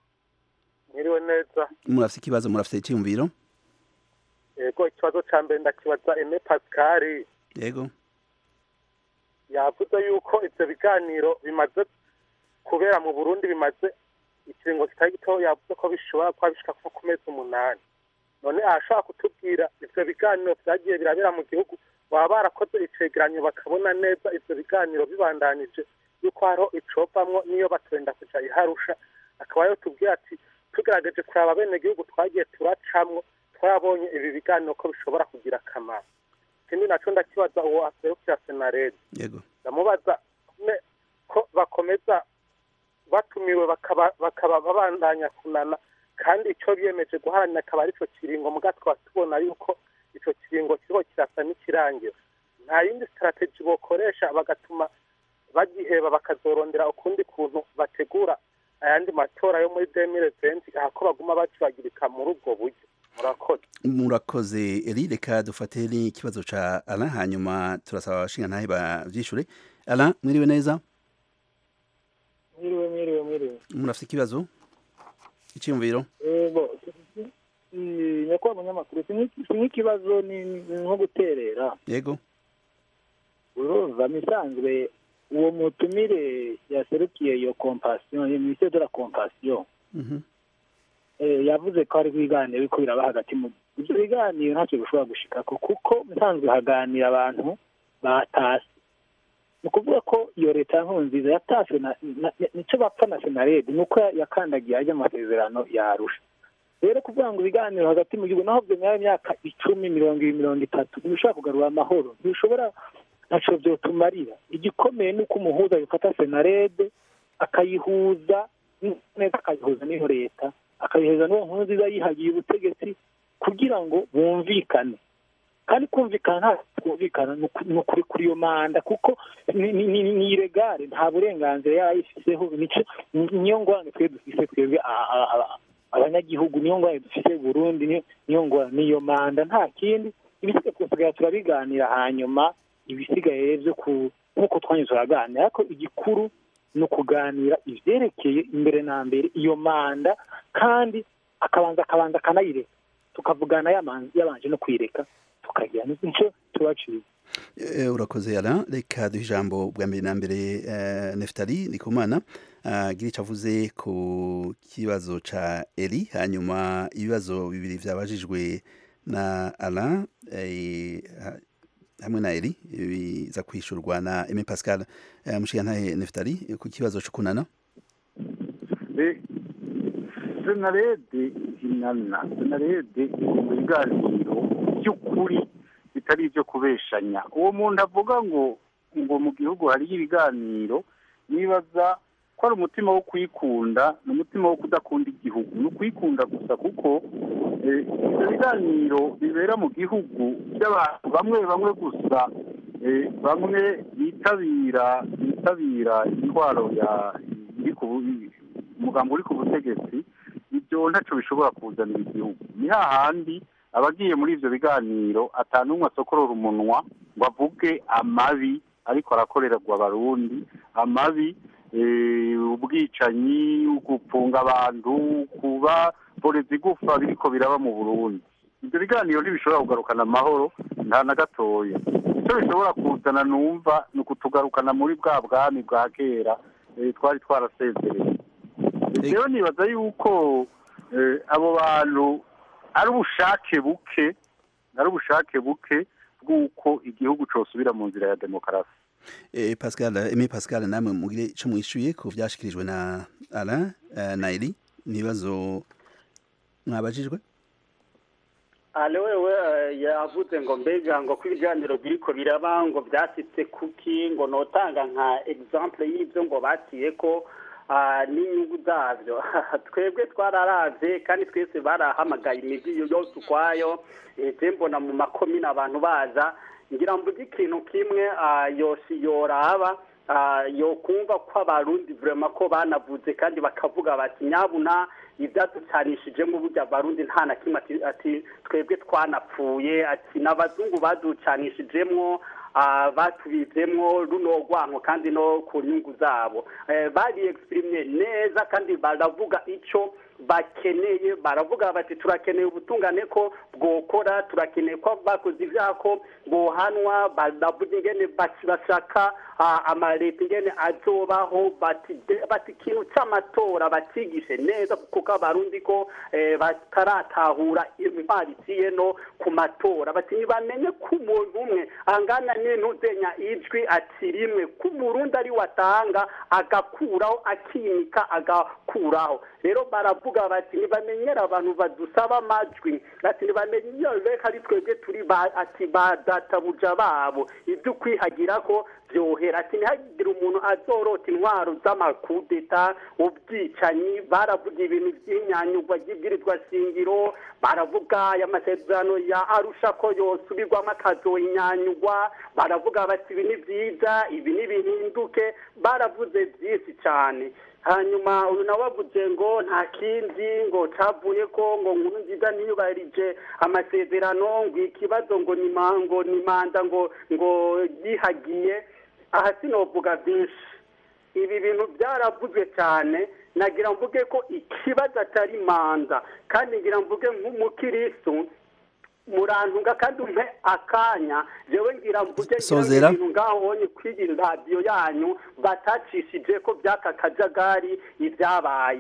mwiriwe neza murafise ikibazo murafise iciyumviro yego ikibazo ca mbere ndakibaza eme pascal yego yavuze yuko ivyo biganiro bimaze kubera mu burundi bimaze ikiringo kitari gito yavuze ko bishobora kuba bishika nko ku mezi umunani none arashobora kutubwira ivyo biganiro vyagiye birabera mu gihugu baba barakoze icegeranyo bakabona neza ivyo biganiro bibandanije yuko hariho icovamwo niyo batwenda kuja iharusha akaba yo tubwira ati tugerageje kuraba bene gihugu twagiye turacamwo twabonye ibi biganiro ko bishobora kugira akamaro ikindi naco ndakibaza uwo aserukira senarede yego ndamubaza ne- ko bakomeza batumiwe bakaba bakaba babandanya kunana kandi ico biyemeje guharanira akaba ari ico kiringo muga tukaba tubona yuko ico kiringo kiriko kirasa n'ikirangira nta yindi strategy bokoresha bagatuma bagiheba bakazorondera ukundi kuntu bategura ayandi matora yo muri 2020 ahako baguma bacibagirika muri ubwo buryo murakoze murakoze eli reka dufate n'ikibazo ca alain hanyuma turasaba abashingantahe bavyishure alain mwiriwe neza mwiriwe mwiriwe mwiriwe murafise ikibazo iciyumviro yego nyakubahwa munyamakuru si nk'ikibazo ni ni nko guterera yego urumva misanzwe uwo mutumire yaserukiye iyo kompasiyo iyo minisiteri de la kompasiyo Mhm. eh, yavuze ko hari ibiganiro biriko biraba hagati mu ibyo biganiro ntacyo bishobora gushikako kuko nsanzwe haganira abantu batase ni ukuvuga ko iyo leta ya nkurunziza yataswe na- na- nicyo bapfa na senarede ni uko yakandagiye ajya amasezerano yarusha rero kuvuga ngo ibiganiro hagati mu gihugu naho byemera imyaka icumi mirongo ibiri mirongo itatu ntibishobora kugarura amahoro ntibishobora ntacyo byotumarira igikomeye ni uko umuhuza bifata senarede akayihuza neza akayihuza n'iyo leta akayihuza n'uwo nkuru nziza yihagiye ubutegetsi kugira ngo bumvikane kandi kumvikana nta kumvikana ni uku- ni ukuri kuri iyo manda kuko ni- ni- ni ni iregare nta burenganzira yarayifiseho nico niyo ngorane twe dufise twebwe a- a- a- abanyagihugu niyo ngorane dufise burundi niyo niyo ngorane niyo manda nta kindi ibisigaye tugasigara turabiganira hanyuma ibisigaye byo ku nk'uko twanyuze turaganira ariko igikuru ni ukuganira ivyerekeye imbere na mbere iyo manda kandi akabanza akabanza akanayireka tukavugana yamanzi- yabanje no kwireka tukagira nicyo tubaciye Eh, urakoze yara reka duhe ijambo bwa mbere na mbere eh, neftali ndikumana agira icyo avuze ku kibazo ca eri hanyuma ibibazo bibiri vyabajijwe na ala eh, ha- hamwe na eri biza kwishurwa na eme pascal eh, mushigantahe neftali ku kibazo co kunana Eh, senarede inana senarede iri mu biganiro by'ukuri bitari ibyo kubeshanya uwo muntu avuga ngo ngo mu gihugu hariyo ibiganiro nibaza ko ari umutima wo kwikunda ni umutima wo kudakunda igihugu ni ukwikunda gusa kuko eh, ibyo biganiro bibera mu gihugu by'abantu bamwe bamwe gusa eh, bamwe bitabira bitabira intwaro ya iri ku bu- umugambi uri ku butegetsi ibyo ntacyo bishobora kuzanira igihugu ni hahandi abagiye muri ibyo biganiro atanumwe asokorora umunwa ngo avuge amabi ariko arakorerwa abarundi amabi eh, ubwicanyi gupfunga abantu kuba boreza igufa biriko biraba mu burundi ibyo biganiro ntibishobora kugarukana amahoro nta na gatoya icyo bishobora kuzana numva ni ukutugarukana muri bwa bwami bwa kera eh, twari twarasezereye rero nibaza yuko eh, abo bantu ari ubushake buke ari ubushake buke bw'uko igihugu cosubira mu nzira ya demokarasi Eh, Pascal, Aimé Pascal namwe mugire ico mwishuye ku vyashikirijwe na Alain eh, na Eli nibazo mwabajijwe ale wewe eh, yavuze ngo mbega ngo ko ibiganiro biriko biraba ngo byasitse kuki ngo notanga nka exemple y'ibyo ngo batiye ko ah, n'inyungu zabyo twebwe twararavye kandi twese barahamagaye imigi yose ukwayo eh, je mbona mu makomine abantu baza ngira mvuge ikintu kimwe ah, yosi yoraba ah, yokumva ko abarundi vrema ko banavuze kandi bakavuga bati nyabuna ibyaducanishijemo burya abarundi nta na kimwe ati- ati twebwe twanapfuye ati n'abazungu baducanishijemwo ah, batubizemwo runo rwanko kandi no ku nyungu zabo Eh, bari exprime neza kandi baravuga ico bakeneye baravuga bati turakeneye ubutungane ko bwokora turakeneye ko bakoze ivyaha ko bohanwa baravuga ingene baki- bashaka ah, amaleta ingene azobaho bati de- bati ikintu c'amatora bacigishe neza kuko abarundi ko eh, bataratahura intwari iciye no ku matora bati ntibamenye ko umuntu umwe angana n'intuzenya ijwi ati rimwe ko umurundi ari watanga agakuraho akimika agakuraho rero baravuga bati ntibamenyera abantu badusaba amajwi ati ntibamenyere ko ari twebwe turi ba- ati ba databuja babo ibyo ukwihagira ko byohera ati ntihagire umuntu azorota intwaro z'amakudeta ubwicanyi baravuga ibintu by'inyanyugwa ry'ibwirizwa shingiro baravuga aya masezerano ya arusha ko yosubirwamo akazoyinyanyugwa baravuga bati ibi ni byiza ibi ni bihinduke baravuze byinshi cyane hanyuma uyu nawe avuze ngo nta kindi ngo cavuye ko ngo nkuru nziza ntiyubahirije amasezerano ngo ikibazo ngo ni ma- ngo ni manda ngo ngo yihagiye aha sinovuga byinshi ibi bintu byaravuzwe cyane nagira mvuge ko ikibazo atari manda kandi ngira mvuge nk'umukiristu murantunga kandi umpe akanya jewe ngira mvuge ngira Sozera. ibintu ngaho wonye kwigira radiyo yanyu batacishije ko by'aka kajagari ibyabaye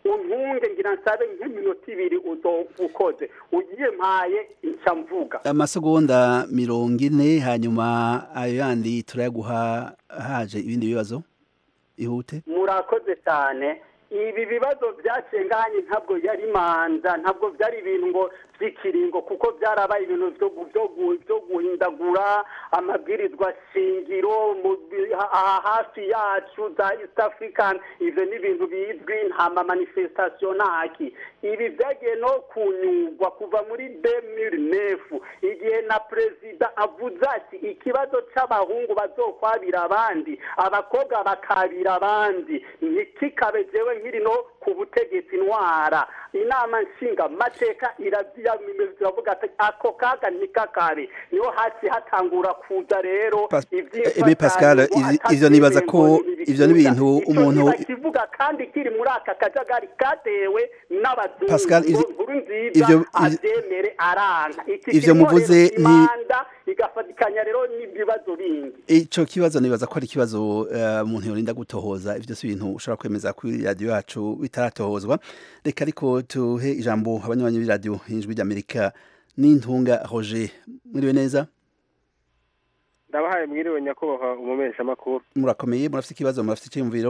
untunge ngira nsabe nk'iminota ibiri uzoba ukoze ugiye mpaye nca mvuga amasegonda mirongo ine hanyuma ayo yandi turayaguha haje ibindi bibazo ihute murakoze cyane ibi bibazo byacenganye ntabwo yari manza ntabwo byari ibintu ngo by'ikiringo kuko byarabaye ibintu byo gu- byo gu- byo guhindagura amabwirizwa shingiro mu bi- aha hafi yacu za east african ivyo ni ibintu bizwi nta ma manifestation ntaki ibi byagiye no kunyugwa kuva muri 2009 igihe na perezida avuze ati ikibazo c'abahungu bazokwabira abandi abakobwa bakabira abandi ntikikabe jewe nkiri no ku butegetsi ntwara inama nshinga mateka iravuga ati ako kaga nikakabe niho hasi hatangura kuza rero Pas- ivyimfashanyo Ebe Pascal, ngo ivy- atari ivyo nibaza ko ibintu ivyo ni ibintu Ico umuntu ntibakivuga kandi kiri muri aka kajagari katewe n'abazungu Pascal, ivyo- ngo nkuru nziza ivyo- ivyo- avyemere aranka iki ivyo kirimo muvuze rero nti- imanda igafatikanya rero n'ibibazo bindi ico kibazo nibaza ko ari ikibazo eh, umuntu yorinda gutohoza ivyo si ibintu ushobora kwemeza kuri radiyo yacu bitaratohozwa reka ariko tuhe ijambo abanywanyi b'iradiyo ijwi ry'amerika n'intunga roger mwiriwe neza ndabahaye mwiriwe nyakubahwa umumeshamakuru murakomeye murafite ikibazo murafite icyiyumviro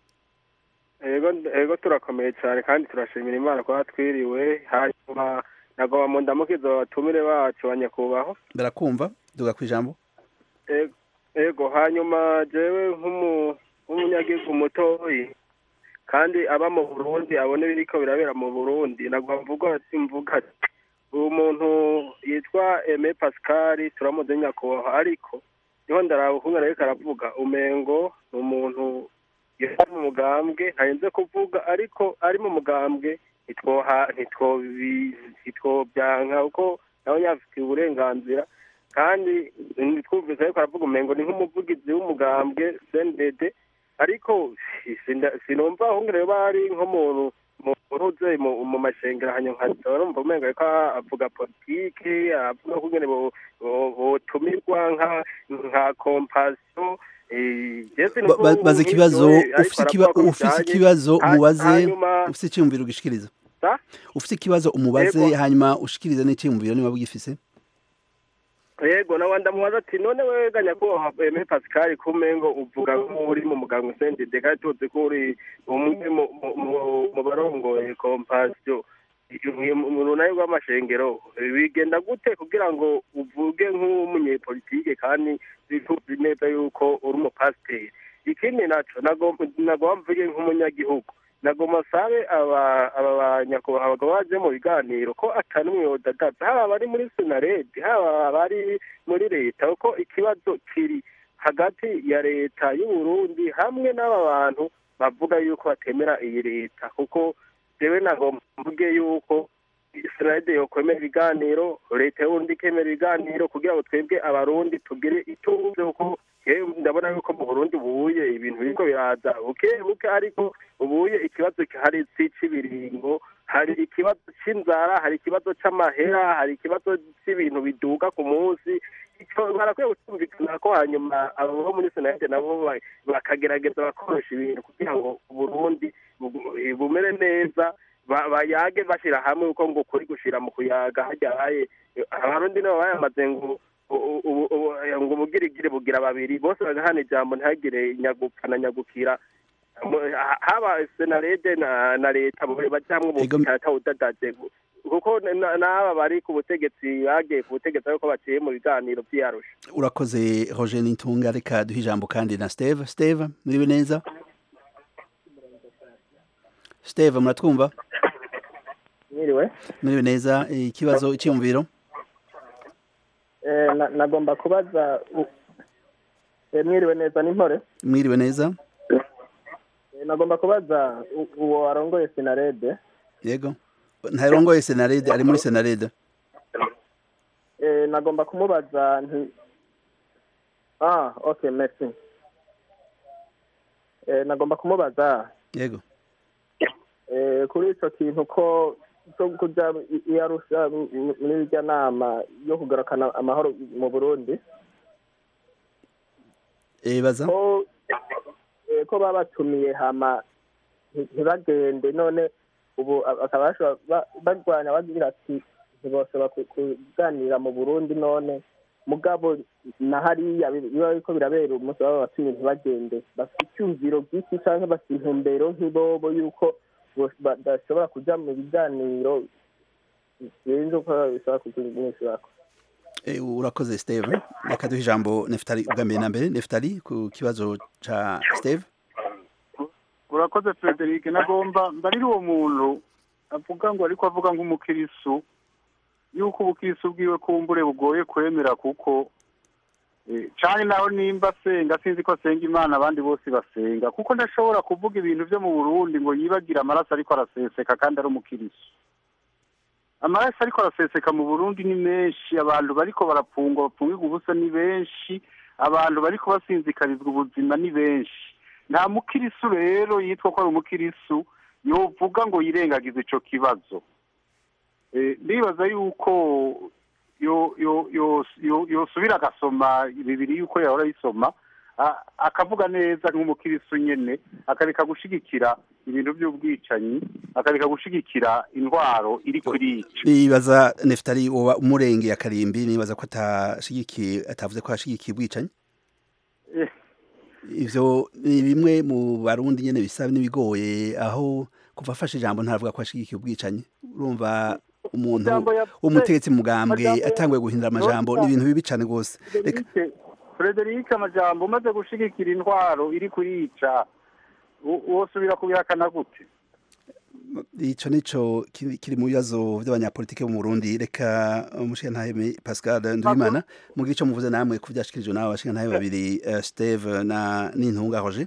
ego ego turakomeye cyane kandi turashimira imana kuba twiriwe hanyuma nagomba mu ndamukizo abatumire bacu ba nyakubahwa barakumva duga ku ijambo Ego- ego hanyuma jewe nk'umu- nk'umunyagihugu mutoyi kandi aba mu burundi abone biriko birabera mu burundi nagomba mvuga ati mvuga ati uwo muntu yitwa eme pascal turamuzi nyakubahwa ariko niho ndaraba ukuntu ariko aravuga umengo ni umuntu yari mu mugambwe ntarinze kuvuga ariko ari mu mugambwe ntitwoha ntitwobi- ntitwobyanka kuko nawe yafitiye uburenganzira kandi ntitwumvise ariko aravuga umengo ni nk'umuvugizi w'umugambwe cndd ariko sinda- sinumva ahubwo rero bari nk'umuntu muruze mu mu mashengero hanyuma nkazora numva umengo ariko avuga politike avuga ko nyene bo- bo- botumirwa nka nka compassion eh, je sinumva Ba- ba- baza nk'ivyo, ikibazo ariko ufite ikiba- aravuga ko ufite bijanye. ikibazo Ha- umubaze hanyuma- ufite icyiyumviro ugishikiriza Sa? ufite ikibazo umubaze Yego. hanyuma ushikirize n'icyiyumviro niba bugifise yego nawe ndamubaza ati none we nyakubahwa eme pascal kumengo uvuga nk'uri mu muganga usendede kandi tuzi ko uri umwe mu- mu- mu- mu barongoye kompasiyo mu runani rw'amashengero bigenda gute kugira ngo uvuge nk'umunyepolitike kandi tuzi neza yuko uri umupasiteri ikindi naco nagomba nagomba mvuge nk'umunyagihugu nagomba sabe aba aba banyakubahwa abagabo baje mu biganiro ko atari umwe wodadaza haba abari muri senaredi haba abari muri leta kuko ikibazo kiri hagati ya leta y'u Burundi hamwe n'aba bantu bavuga yuko batemera iyi leta kuko jewe nagomba mvuge yuko senaredi yokwemera ibiganiro leta y'uburundi ikemera ibiganiro kugira ngo twebwe abarundi tugire ituze kuko yewe ndabona yuko mu burundi buye ibintu biriko biraza buke buke ariko ubuye ikibazo gihari si ic'ibiringo hari ikibazo c'inzara hari ikibazo c'amahera hari ikibazo c'ibintu biduga ku munsi ico barakwiye gutumvikana ko hanyuma abo bo muri senate nabo ba- bakagerageza bakorosha ibintu kugira ngo uburundi bu- bumere neza ba- bayage bashira hamwe uko ngo kuri gushira mu kuyaga hajyaye abarundi nabo bayamaze ngo u- u- u- ngo ubugirigiri bugira babiri bose bagahana ijambo ntihagire nyagupfa na nyagukira Mu- ha- haba senarede na na leta bajamwe bukata udadaje kuko na- n'aba bari ku butegetsi bagiye ku butegetsi ariko baciye mu biganiro vy'iyarusha urakoze roger n'intunga reka duhe ijambo kandi na steve steve muriwe neza steve muratwumva mwiriwe muriwe neza eh, ikibazo icyiyumviro Eh, na- nagomba kubaza u- eh, mwiriwe neza n'impore mwiriwe neza Eh, nagomba kubaza u- uwo warongoye sinarede yego ntarongoye senarede ari muri senarede Eh, nagomba kumubaza nti ah okay merci Eh, nagomba kumubaza yego eh, kuri ico kintu ko cyo kuja i- i Arusha m- m- muri irya nama yo kugarukana amahoro mu Burundi eh baza ko eh, ko babatumiye hama nti- ntibagende none ubu a- bakaba bashobora ba- barwanya bagira ati ntibashobora ku- kuganira mu burundi none mugabo na hariya bi- biba biriko birabera umunsi baba batumye ntibagende bafite icyumviro bw'iki canke bafite intumbero nk'ibobo y'uko bos- badashobora kuja mu biganiro sinzi uko bishobora kunyishurako Eh, urakoze steve reka duhe ijambo nefutali ubwa mbere na mbere nefutali ku kibazo ca steve urakoze frederic nagomba mbarira uwo muntu avuga ngo ariko avuga nk'umukirisu yuko ubukirisu bwiwe kumbure bugoye kwemera kuko eh, canke naho nimba asenga sinzi ko asenga imana abandi bose basenga kuko ndashobora kuvuga ibintu vyo mu burundi ngo yibagire amaraso ariko araseseka kandi ari umukirisu amaraso ariko araseseka mu burundi ni menshi abantu bariko barapfungwa bapfungirwa ubusa ni benshi abantu bariko basinzikarizwa ubuzima ni benshi nta mukirisu rero yitwa ko ari umukirisu yovuga ngo yirengagize ico kibazo Eh, ndibaza yuko yo- yo- yo- yo- yosubira agasoma bibiri yuko yahora ayisoma a- akavuga neza nk'umukirisu nyene akareka gushigikira ibintu by'ubwicanyi akareka gushigikira indwaro iri kurica nibaza nefutali woba umurengeye akarimbi nibaza ko atashigikiye atavuze ko ashigikiye ubwicanyi Eh, ivyo ni bimwe mu barundi nyene bisa n'ibigoye aho kuva afashe ijambo ntaravuga ko ashigikiye ubwicanyi urumva umuntu Ijambo yavuze- w'umutegetsi mu mugambwe amajambo- atanguye guhindura amajambo ni ibintu bibi cane rwose reka Frederic Frederic amajambo umaze gushigikira intwaro iri kurica wo- wosubira kubihakana gute ico nico kiri kiri mu bibazo vy'abanyapolitike mu Burundi reka umushikantahe Pascal Ndwimana mugira ico muvuze namwe ku vyashikirijwe n'abo bashikantahe babiri eh, Steve na Nintunga Roger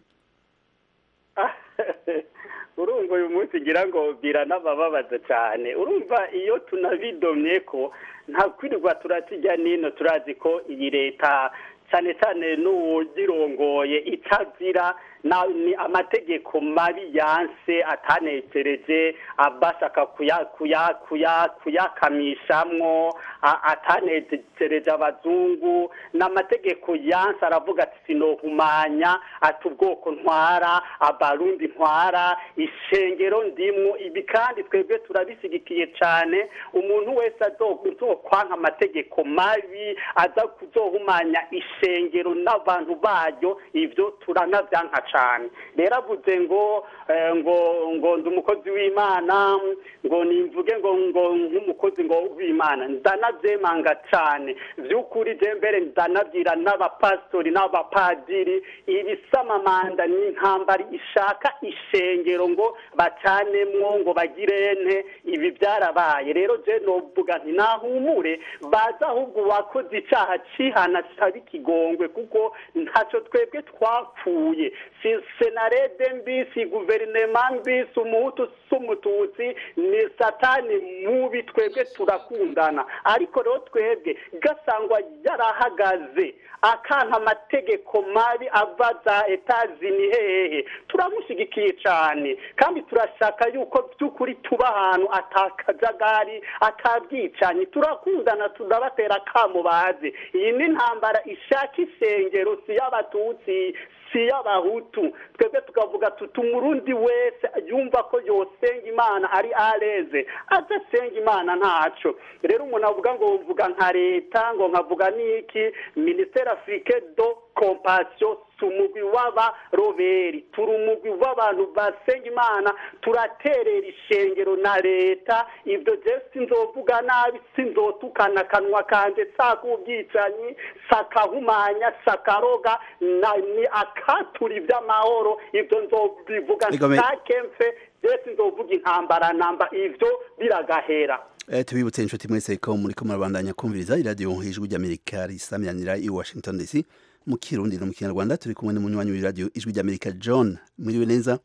urumva uyu munsi ngira ngo biranabababaza cyane urumva iyo tunabidomye ko nta kwirirwa turakijya nino turazi ko iyi leta cyane cyane n'uwugirongoye itazira na- ni amategeko mabi yanse atanekereje abashaka kuya kuya kuya kuyakamishamwo a- atanekereje abazungu n'amategeko yanse aravuga ati sinohumanya ati ubwoko ntwara abarundi ntwara ishengero ndimwo ibi kandi twebwe turabisigikiye cyane umuntu wese azokwanka amategeko mabi aza kuzohumanya ishengero n'abantu bayo ivyo turanavyanka cane rero avuze ngo eh, ngo ngo ndi umukozi w'imana ngo nimvuge ngo ngo nk'umukozi ngo w'imana ndanavyemanga cane vy'ukuri je mbere ndanabwira n'abapastori n'abapadiri ibisamamanda n'intambara ishaka ishengero ngo bacanemwo ngo bagirente ibi byarabaye rero je novuga nti nahumure baza ahubwo uwakoze icaha cihana kitaba ikigongwe kuko ntaco twebwe twapfuye si senarede mbi si guverinema mbi si umuhutu si umututsi ni satani mubi twebwe turakundana ariko rero twebwe gasangwa yarahagaze akanka amategeko mabi ava za etazini hehe turamushyigikiye cyane kandi turashaka yuko by'ukuri tuba ahantu atakajagari atabwicanyi turakundana tudabatera akamo bazi iyi ni intambara ishaka isengero si y'abatutsi si y'abahutu twebwe tukavuga tuti umurundi wese yumva ko yosenga imana ari areze adasenga imana ntaco rero umuntu avuga ngo mvuga nka leta ngo nkavuga n'iki minisiteri afurike do kompasiyo si umugwi w'abaroberi turi umugwi w'abantu basenga imana turaterera ishengero na leta ibyo je sinzovuga nabi sinzotukana akanwa kanje sakubwicanyi sakahumanya sakaroga na- ni akatura iby'amahoro ibyo nzobivuga Igome- ntakemfe je sinzovuga intambara namba ivyo biragahera Eh, tubibutse inshuti mwese ko muriko murabandanya kumviriza iradiyo ijwi ry'amerika risamiranira i washington dc mu kirundi no mu kinyarwanda turi kumwe n'umunywanyi w'iradiyo ijwi ry'amerika john mwiriwe neza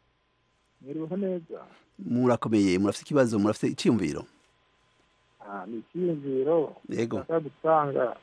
mwiriweho neza murakomeye murafite ikibazo murafite iciyumviro Ah, ni icyiyumviro yego nshaka gutanga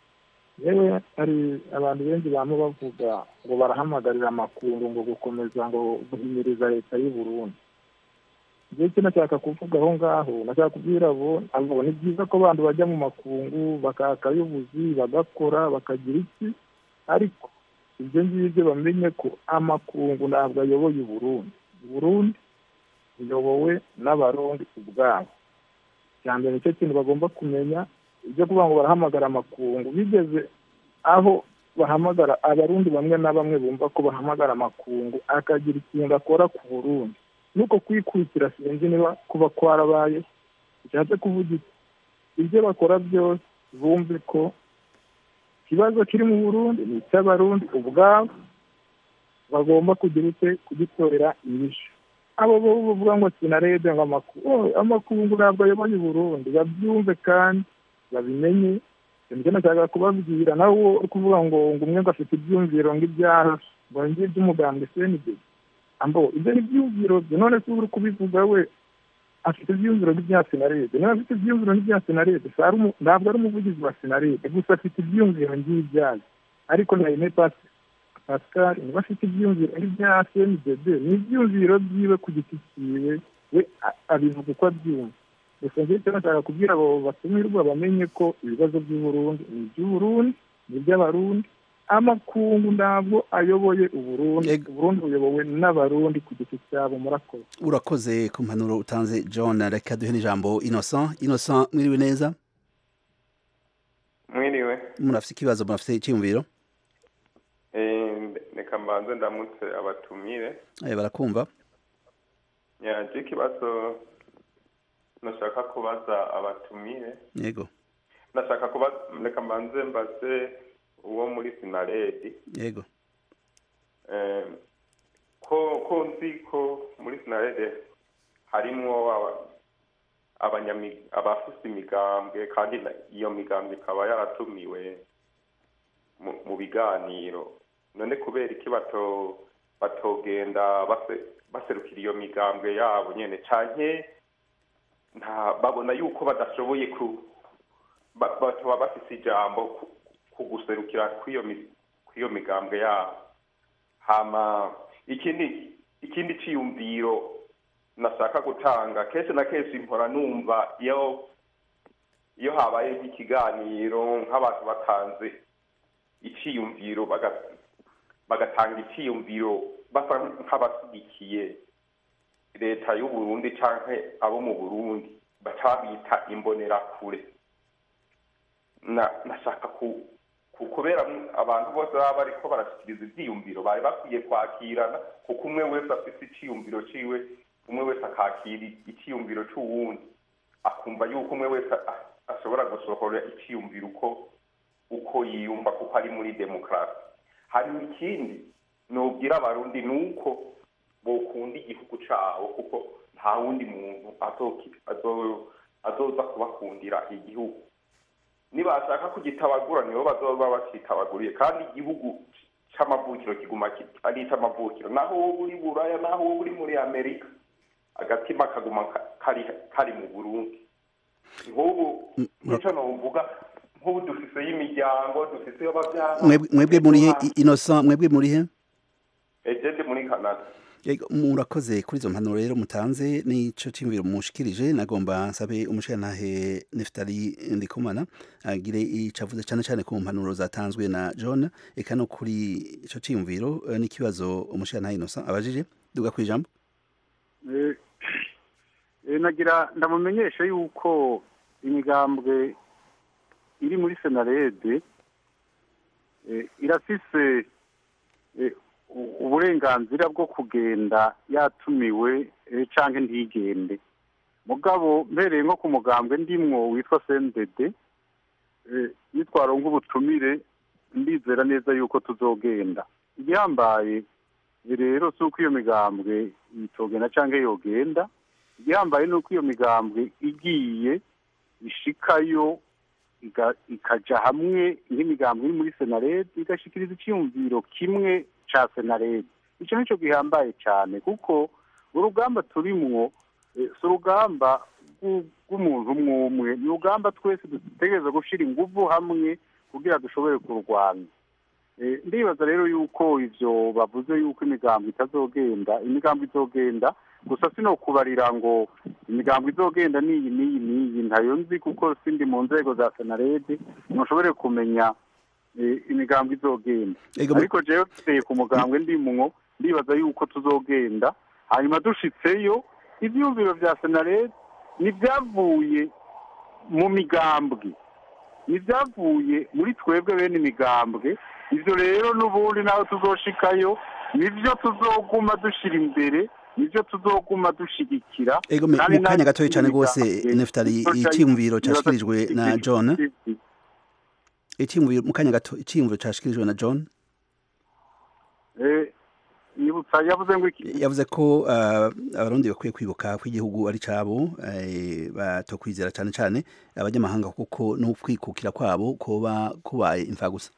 yewe hari abantu benshi bama bavuga ngo barahamagarira amakuru ngo gukomeza ngo guhimiriza leta y'u Burundi njye icyo nashaka kuvuga aho ngaho nashaka kubwira abo abo ni byiza ko abantu bajya mu makungu bakaka ay'ubuzi bagakora bakagira iki ariko ibyo ngibyo bamenye ko amakungu ntabwo ayoboye u Burundi u Burundi iyobowe n'abarundi ubwabo cya mbere nicyo kintu bagomba kumenya ibyo kuvuga ngo barahamagara amakungu bigeze aho bahamagara abarundi bamwe na bamwe bumva ko bahamagara amakungu akagira ikintu akora ku burundi nuko kwikurikira sinzi niba kuba kwarabaye bishatse kuvuga iki ibyo bakora byose bumve ko ikibazo kiri mu burundi ni icy'abarundi ubwabo bagomba kugira ute kugitorera inyishu abo bo bavuga ngo sinarebe ngo amakungu amakungu ntabwo ayoboye uburundi babyumve kandi babimenye ibyo nashaka kubabwira nawe uri kuvuga ngo ngo umwe ngo afite ibyumviro ngo ibyaha ngo ngiye iby'umugambwe senide ambo ibyo ni ibyumviro bye none se uri kubivuga we afite ibyumviro n'ibya sinarede niba afite ibyumviro n'ibya sinarede ntabwo ari umuvugizi wa sinarede gusa afite ibyumviro ngibyayo ariko na ine pasi pascal niba afite ibyumviro n'ibya cndb ni ibyumviro byiwe ku giti cyiwe we abivuga uko abyumva gusa njyewe icyo nashaka kubwira abo batumirwa bamenye ko ibibazo by'uburundi ni iby'uburundi ni iby'abarundi amakungu ntabwo ayoboye uburundi uburundi buyobowe n'abarundi ku giti cyabo murakoze urakoze ku mpanuro utanze john reka duhe n'ijambo innocent innocent mwiriwe neza mwiriwe murafite ikibazo murafite icyiyumviro reka mbanze ndamutse abatumire barakumva yaje ikibazo nashaka kubaza abatumire yego nashaka kubaza reka mbanze mbaze uwo muri sinaredi yego ko ko nzi ko muri sinaredi harimo abafite imigambwe kandi iyo migambwe ikaba yaratumiwe mu biganiro none kubera iki batogenda baserukira iyo migambwe yabo nyine cyane babona yuko badashoboye ku batuba bafite ijambo ku guserukira kw'iyo migambwe yabo hama ikindi ikindi cyiyumviro nashaka gutanga kenshi na kenshi mpora numva iyo iyo habaye nk'ikiganiro nk'abantu batanze icyiyumviro bagatanga icyiyumviro basa nk'abashyigikiye leta y'u Burundi cyangwa abo mu burundi baca bita imbonerakure nashaka kubera abantu bose baba bariko barashyikiriza ibyiyumviro bari bakwiye kwakirana kuko umwe wese afite icyiyumviro ciwe umwe wese akakira icyiyumviro cy'uwundi akumva yuko umwe wese ashobora gusohora icyiyumviro uko uko yiyumva kuko ari muri demokarasi hari ikindi nubwira abarundi ni uko bokunda igihugu cyabo kuko nta wundi muntu azoza kubakundira igihugu nibashaka kugitabagura nibo bazoba bacitabaguriye kandi igihugu c'amavukiro kiguma ari ic'amavukiro naho wowe uri buraya naho wowe uri muri amerika agatima kaguma kari kari mu burundi nk'ubu nico novuga nk'ubu dufiseyo imiryango dufiseyo abavyara mwebwe muri he innocent mwebwe muri he ejende muri canada murakoze kuri izo mpanuro rero mutanze n'ico cyiyumviro mushikirije nagomba nsabe umushirantahe Neftali Ndikumana agire ico avuze cyane cyane ku mpanuro zatanzwe na John eka no kuri ico cyiyumviro n'ikibazo umushirantahe Innocent abajije duga kwijambo nagira ndamumenyesha yuko imigambwe iri muri senarede irafise uburenganzira bwo kugenda yatumiwe cyangwa ntigende mugabo mbereye nko ku mugambwe ndimwo witwa sendede nitwara nk'ubutumire ndizera neza yuko tuzogenda igihambaye rero si uko iyo migambwe itogenda cyangwa yogenda igihambaye ni uko iyo migambwe igiye ishikayo ikajya hamwe nk'imigambwe iri muri senarede igashikiriza icyiyumviro kimwe cya senarede icyo nicyo gihambaye cyane kuko urugamba turimwo si urugamba rw'umuntu umwe umwe ni urugamba twese dutegereza gushyira ingufu hamwe kugira dushobore kurwanya ndibaza rero yuko ibyo bavuze yuko imigambi itazogenda imigambi izogenda gusa sino kubarira ngo imigambi izogenda n'iyi n'iyi n'iyi ntayo nzi kuko sindi mu nzego za senarede ntushobore kumenya imigambi izogenda ariko jewe tuteye ku mugambwe ndimwo ndibaza yuko tuzogenda hanyuma dushitseyo ibyumviro bya senarede ntibyavuye mu migambwe ntibyavuye muri twebwe bene imigambwe ibyo rero n'ubundi naho tuzoshikayo nibyo tuzoguma dushyira imbere nibyo tuzoguma dushyigikira ego me- Kandi mu kanya natwe gatoya cyane rwose imigambwe nefutari tuzoca- icyiyumviro tuzoca- cyashyikirijwe na john icyiyumviro mu kanya gato icyiyumviro cyashyikirijwe na john Eh, yibutsa yavuze ngo iki yavuze ko ah, abarundi bakwiye kwibuka ko igihugu ari cyabo eh, batokwizera cyane cyane abanyamahanga kuko no kwikukira kwabo kuba kubaye imfagusa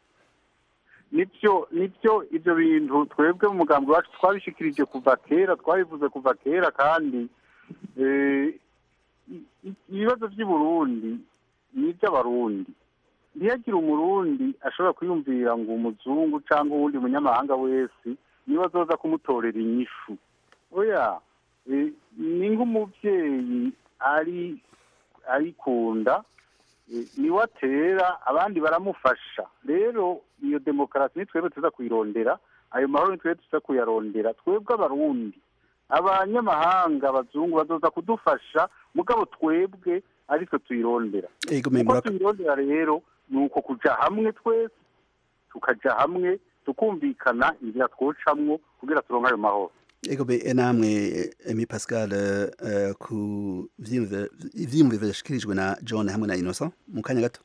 nibyo nibyo ibyo bintu twebwe mu mugambi wacu twabishikirije kuva kera twabivuze kuva kera kandi eh, i- i- ibibazo by'i Burundi ni iby'abarundi ntiyagire umurundi ashobora kwiyumvira ngo umuzungu cyangwa uwundi munyamahanga wese niba azoza kumutorera inyishu oya eh, ni nk'umubyeyi ari arikunda eh, niwe atera abandi baramufasha rero iyo demokarasi ni twebwe tuza kuyirondera ayo mahoro ni twebwe tuza kuyarondera twebwe abarundi abanyamahanga abazungu bazoza kudufasha mugabo twebwe aritwe tuyirondera ego me uko muraka tuyirondera rero ni uko kuja hamwe twese tukaja hamwe tukumvikana inzira twocamwo kugira turonke ayo mahoro ego be namwe emi pascal eh, ku vyiyumviro ivyiyumviro vyashikirijwe na john hamwe na innocent mu kanya gato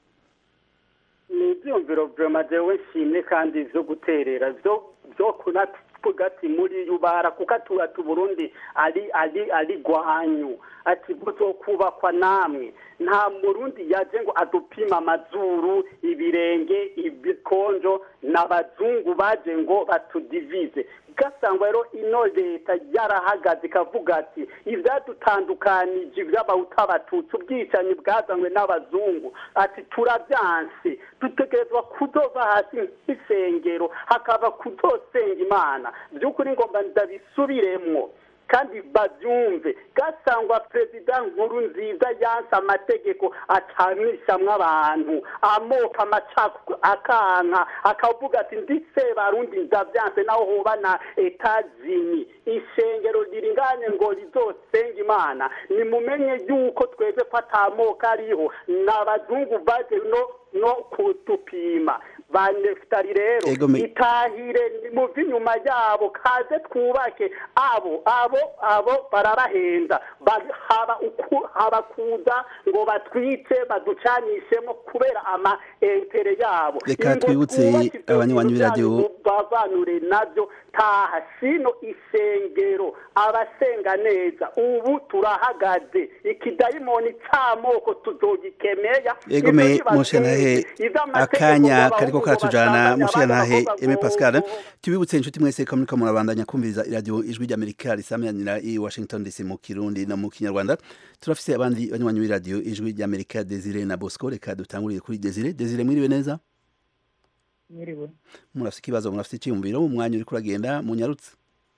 ni ibyumviro vrema jewe nshimye kandi vyo guterera vyo vyo kunavuga ati muri yubara kuko atu ati Burundi ari ari ari gwanyu ati buzokubakwa namwe nta murundi yaje ngo adupima amazuru ibirenge ibikonjo n'abazungu baje ngo batudivize gasangwa rero ino leta yarahagaze ikavuga ati ibyadutandukanije iby'abahutu abatutsi ubwicanyi bwazanywe n'abazungu ati turabyanse dutegerezwa kudova hasi nk'isengero hakaba kudosenga imana by'ukuri ngomba ndabisubiremwo kandi babyumve gasangwa perezida nkuru nziza yanse amategeko acanishamwo abantu amoko amacako akanka akavuga ati nditse barundi ndavyanse naho hoba na etazini ishengero riringane ngo rizosenga imana nimumenye yuko twebwe ko ata moko ariho n'abazungu baje no no kutupima ba nefutari rero Ego me- itahire muve inyuma yabo kaze twubake abo abo abo barabahenda Ba- haba uku- haba kuza ngo batwice baducanishemo kubera ama entere yabo Reka Ngo twibutse twubake ibyo abanywanyi bintu b'iradiyo- byanyu bavanure nabyo taha sino isengero abasenga neza ubu turahagaze ikidayimoni c'amoko tuzogikemeya ego me mushyanahe akanya kariko karatujana mushyanahe eme pascal tubibutse inshuti mwese ko muriko murabandanya kumviriza iradiyo ijwi ry'amerika risamanira i washington dc mu kirundi no mu kinyarwanda turafise abandi banywanyi b'iradiyo ijwi ry'amerika desire na bosco reka dutangurire kuri desire desire mwiriwe neza mwiriwe murafise ikibazo murafise icyiyumviro mu mwanya uriko uragenda munyarutse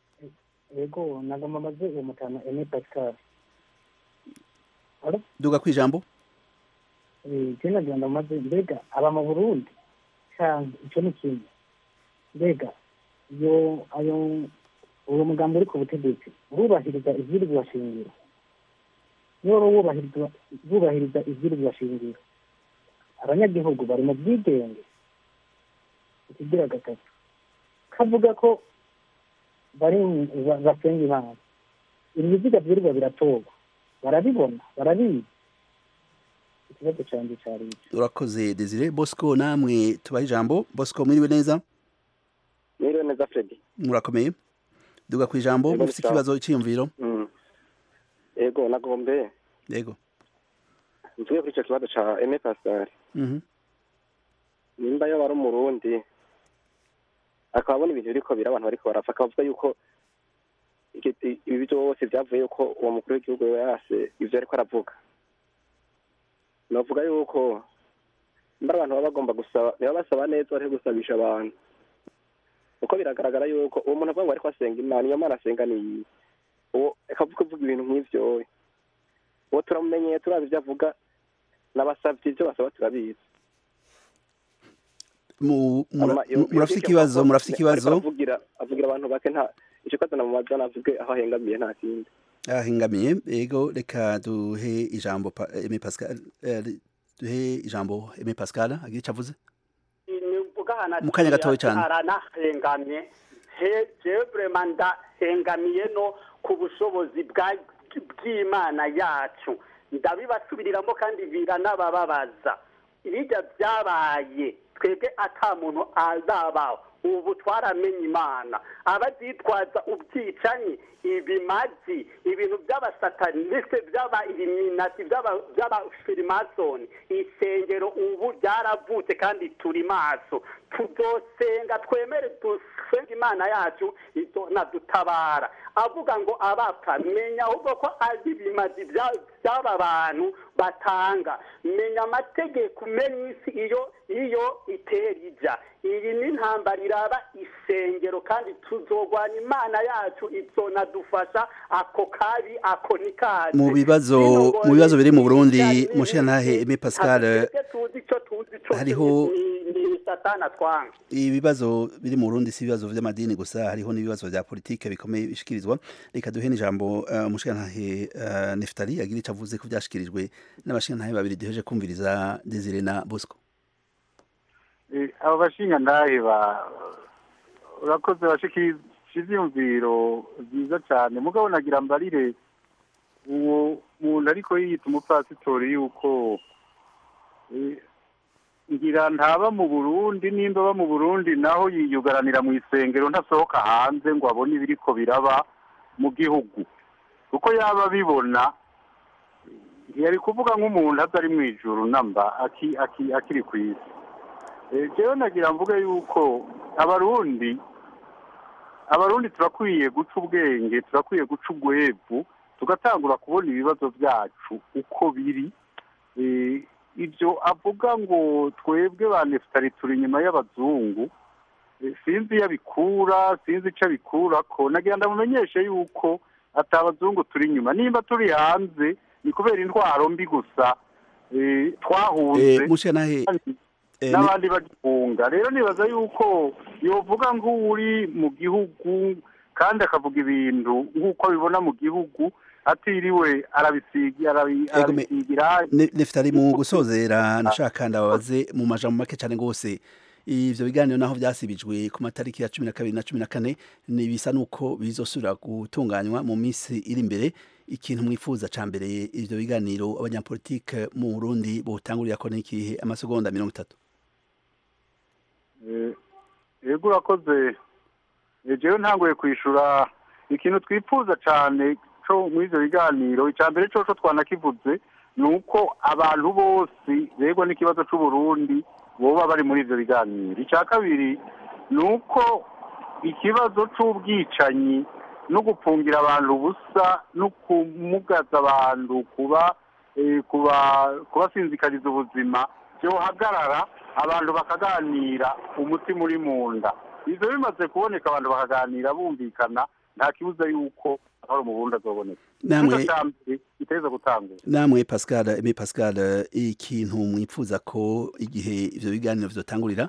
yego nagomba maze uwo mutana ene pascal duga ku ijambo je nagenda maze mbega aba mu burundi canke ico ni kimwe mbega iyo ayo uwo mugambi uri ku butegetsi urubahiriza ivyirwa shingiro niba wubahiriza wubahiriza ivyirwa shingiro abanyagihugu bari mu bwigenge ikigira gatatu kavuga ko bari ba- basenga imana ibiziga vyirwa biratorwa barabibona barabizi ikibazo canje cari ico urakoze desire bosco namwe tubahe ijambo bosco mwiriwe neza Mwiriwe neza Freddy. murakomeye duga ku ijambo Yego, mufise sawa. ikibazo icyiyumviro Mm. Ego nagombe yego mvuge kuri ico kibazo ca Aime Pascal. Mhm. Nimba yo bari umurundi akaba abona ibintu biriko bira abantu bariko barapfa akavuga yuko iki- ibi byose byavuye yuko uwo mukuru w'igihugu we yase ivyo ariko aravuga novuga yuko mba abantu baba bagomba gusaba niba basaba neza bariho gusabisha abantu kuko biragaragara yuko uwo muntu avuga ngo ariko asenga imana iyo mana asenga ni iyi uwo akavuga avuga ibintu nk'ivyo uwo turamumenyeye turazi ivyo avuga n'abasavye ivyo basaba turabizi Mu- mura- Ama- yo- mu- murafise yo- ikibazo yo- murafise ariko ikibazo avugira avugira abantu bake nta ico kibazo namubaza navuge aho ahengamiye nta kindi ahengamiye ego reka duhe ijambo pa- Aimé Pascal eh, duhe ijambo Aimé Pascal agira icyo avuze Mu kanya gatoya cyane. aranahengamye he jewe vrema ndahengamiye no ku bushobozi bwa- bw'imana yacu ndabibasubiriramo kandi biranabababaza ibijya byabaye twebwe ata muntu azabaho ubu twaramenye imana abazitwaza ubwicanyi ibimazi ibintu by'abasataniste by'aba ibiminati by'aba- by'abafirimasoni isengero ubu ryaravutse kandi turi maso tuzosenga twemere dusenge imana yacu izonadutabara avuga ngo abapfa menya ahubwo ko azi ibimazi bya- by'aba bantu batanga menya amategeko umenya isi iyo iyo itera ijya iyi ni intambara iraba isengero kandi tuzogwana imana yacu izonadufasha ako kabi ako ni kazi mu bibazo mu bibazo biri mu Burundi mushiyantahe Aimé Pascal twebwe tuzi icyo tuzi cyo hariho ni ni satana twanga ibibazo biri mu Burundi si ibibazo vy'amadini gusa hariho n'ibibazo vya politike bikomeye bishikirizwa reka duhe n'ijambo uh, mushiyantahe uh, Neftali agira icyo avuze ko vyashikirijwe n'abashiyantahe babiri duheje kumviriza Desire na Bosco Eh, abo bashinga ndahe ba urakoze bashikiriza ivyiyumviro vyiza cane mugabo nagira mbarire uwo muntu ariko yiyita umupasitori yuko eh, ngira ntaba mu burundi nimba aba mu burundi naho yiyugaranira mu isengero ntasohoka hanze ngo abone ibiriko biraba mu gihugu kuko yaba abibona ntiyari kuvuga nk'umuntu atari mu ijuru namba aki- aki- akiri ku isi Eh, jewe nagira mvuge yuko abarundi abarundi turakwiye guca ubwenge turakwiye guca ugwevu tugatangura kubona ibibazo byacu uko biri Eh, ibyo avuga ngo twebwe ba nefutari turi inyuma y'abazungu Eh, sinzi iyo abikura sinzi icyo abikura ko nagira ndamumenyeshe yuko ati abazungu turi inyuma nimba turi hanze ni kubera intwaro mbi gusa eh, twahunze eh mushiyantahe eh, n'abandi bagifunga rero nibaza yuko yovuga nk'uri mu gihugu kandi akavuga ibintu nk'uko abibona mu gihugu atiriwe arabisiga arabi- Ego me- arabisigira Ne- Neftali mu gusozera nashaka ndababaze mu majambo make cyane gose ivyo biganiro naho vyasibijwe ku matariki ya cumi na kabiri na cumi na kane ni bisa nuko bizosubira gutunganywa mu minsi iri imbere ikintu mwifuza ca mbere ivyo biganiro abanyapolitike mu Burundi botangurira ko n'ikihe amasegonda mirongo itatu Eh, yego urakoze Eh, jewe ntanguye kwishura ikintu twifuza cane co muri ivyo biganiro ica mbere coco twanakivuze ni uko abantu bose begwa n'ikibazo c'uburundi boba bari muri ivyo biganiro ica kabiri ni uko ikibazo c'ubwicanyi no gupungira abantu ubusa no kumugaza abantu kuba eh, kuba kubasinzikariza ubuzima byohagarara abantu bakaganira umutima uri mu nda ivyo bimaze kuboneka abantu bakaganira bumvikana nta kibuza yuko amahoro mu burundi azoboneka Namwe- Ikibazo ca mbere giteza gutangura namwe Pascal Aimé Pascal ikintu mwifuza ko igihe ivyo biganiro vyotangurira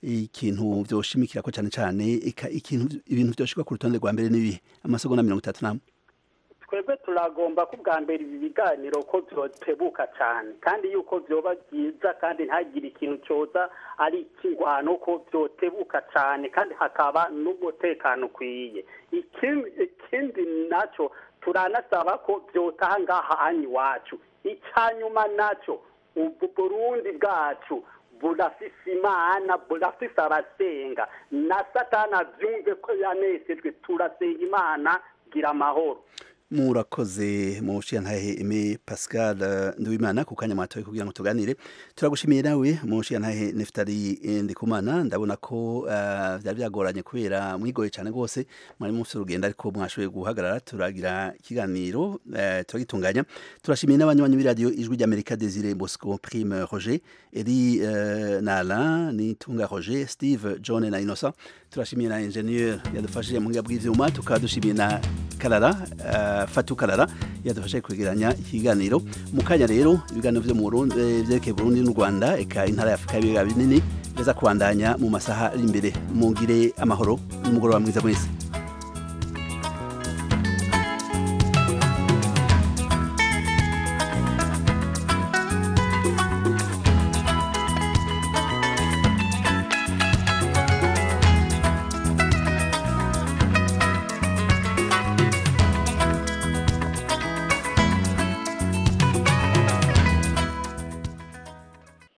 ikintu vyoshimikira ko cyane cyane eka ikintu ibintu vyoshika ku rutonde rwa mbere n'ibihe amasegonda mirongo itatu namwe twebwe turagomba ko bwa mbere ibi biganiro ko byotebuka cyane kandi yuko byoba byiza kandi ntagire ikintu cyoza ari ikingwano ko byotebuka cyane kandi hakaba n'umutekano ukwiye ikindi ikindi nacyo turanasaba ko byotaha ngaha hano iwacu icya nyuma nacyo ubu burundi bwacu burafise imana burafise abasenga na satana byumve ko yanesejwe turasenga imana gira amahoro murakoze mushiyantahe Aimé Pascal eh, Nduwimana ku kanya mwatoye kugira ngo tuganire turagushimiye nawe mushiyantahe Neftali eh, Ndikumana ndabona ko eh, vyari byagoranye kubera mwigoye cyane rwose mwari mufite urugendo ariko mwashoboye guhagarara turagira ikiganiro eh, turagitunganya turashimiye n'abanywanyi b'iradiyo ijwi ry'Amerika Desire Bosco Prime Roger Eri eh, na Alain Nitunga Roger Steve John na Innocent turashimiye na ingenieur yadufashije mu buhinga bw'ivyuma tukaba dushimiye na Karara uh, Fatu Karara yadufashije kwegeranya ikiganiro mu kanya rero ibiganiro vyo mu Burundi eh, vyerekeye Burundi n'u Rwanda eka intara ya Afrika y'ibiyaga binini biza kubandanya mu masaha ari imbere mugire amahoro n'umugoroba mwiza mwese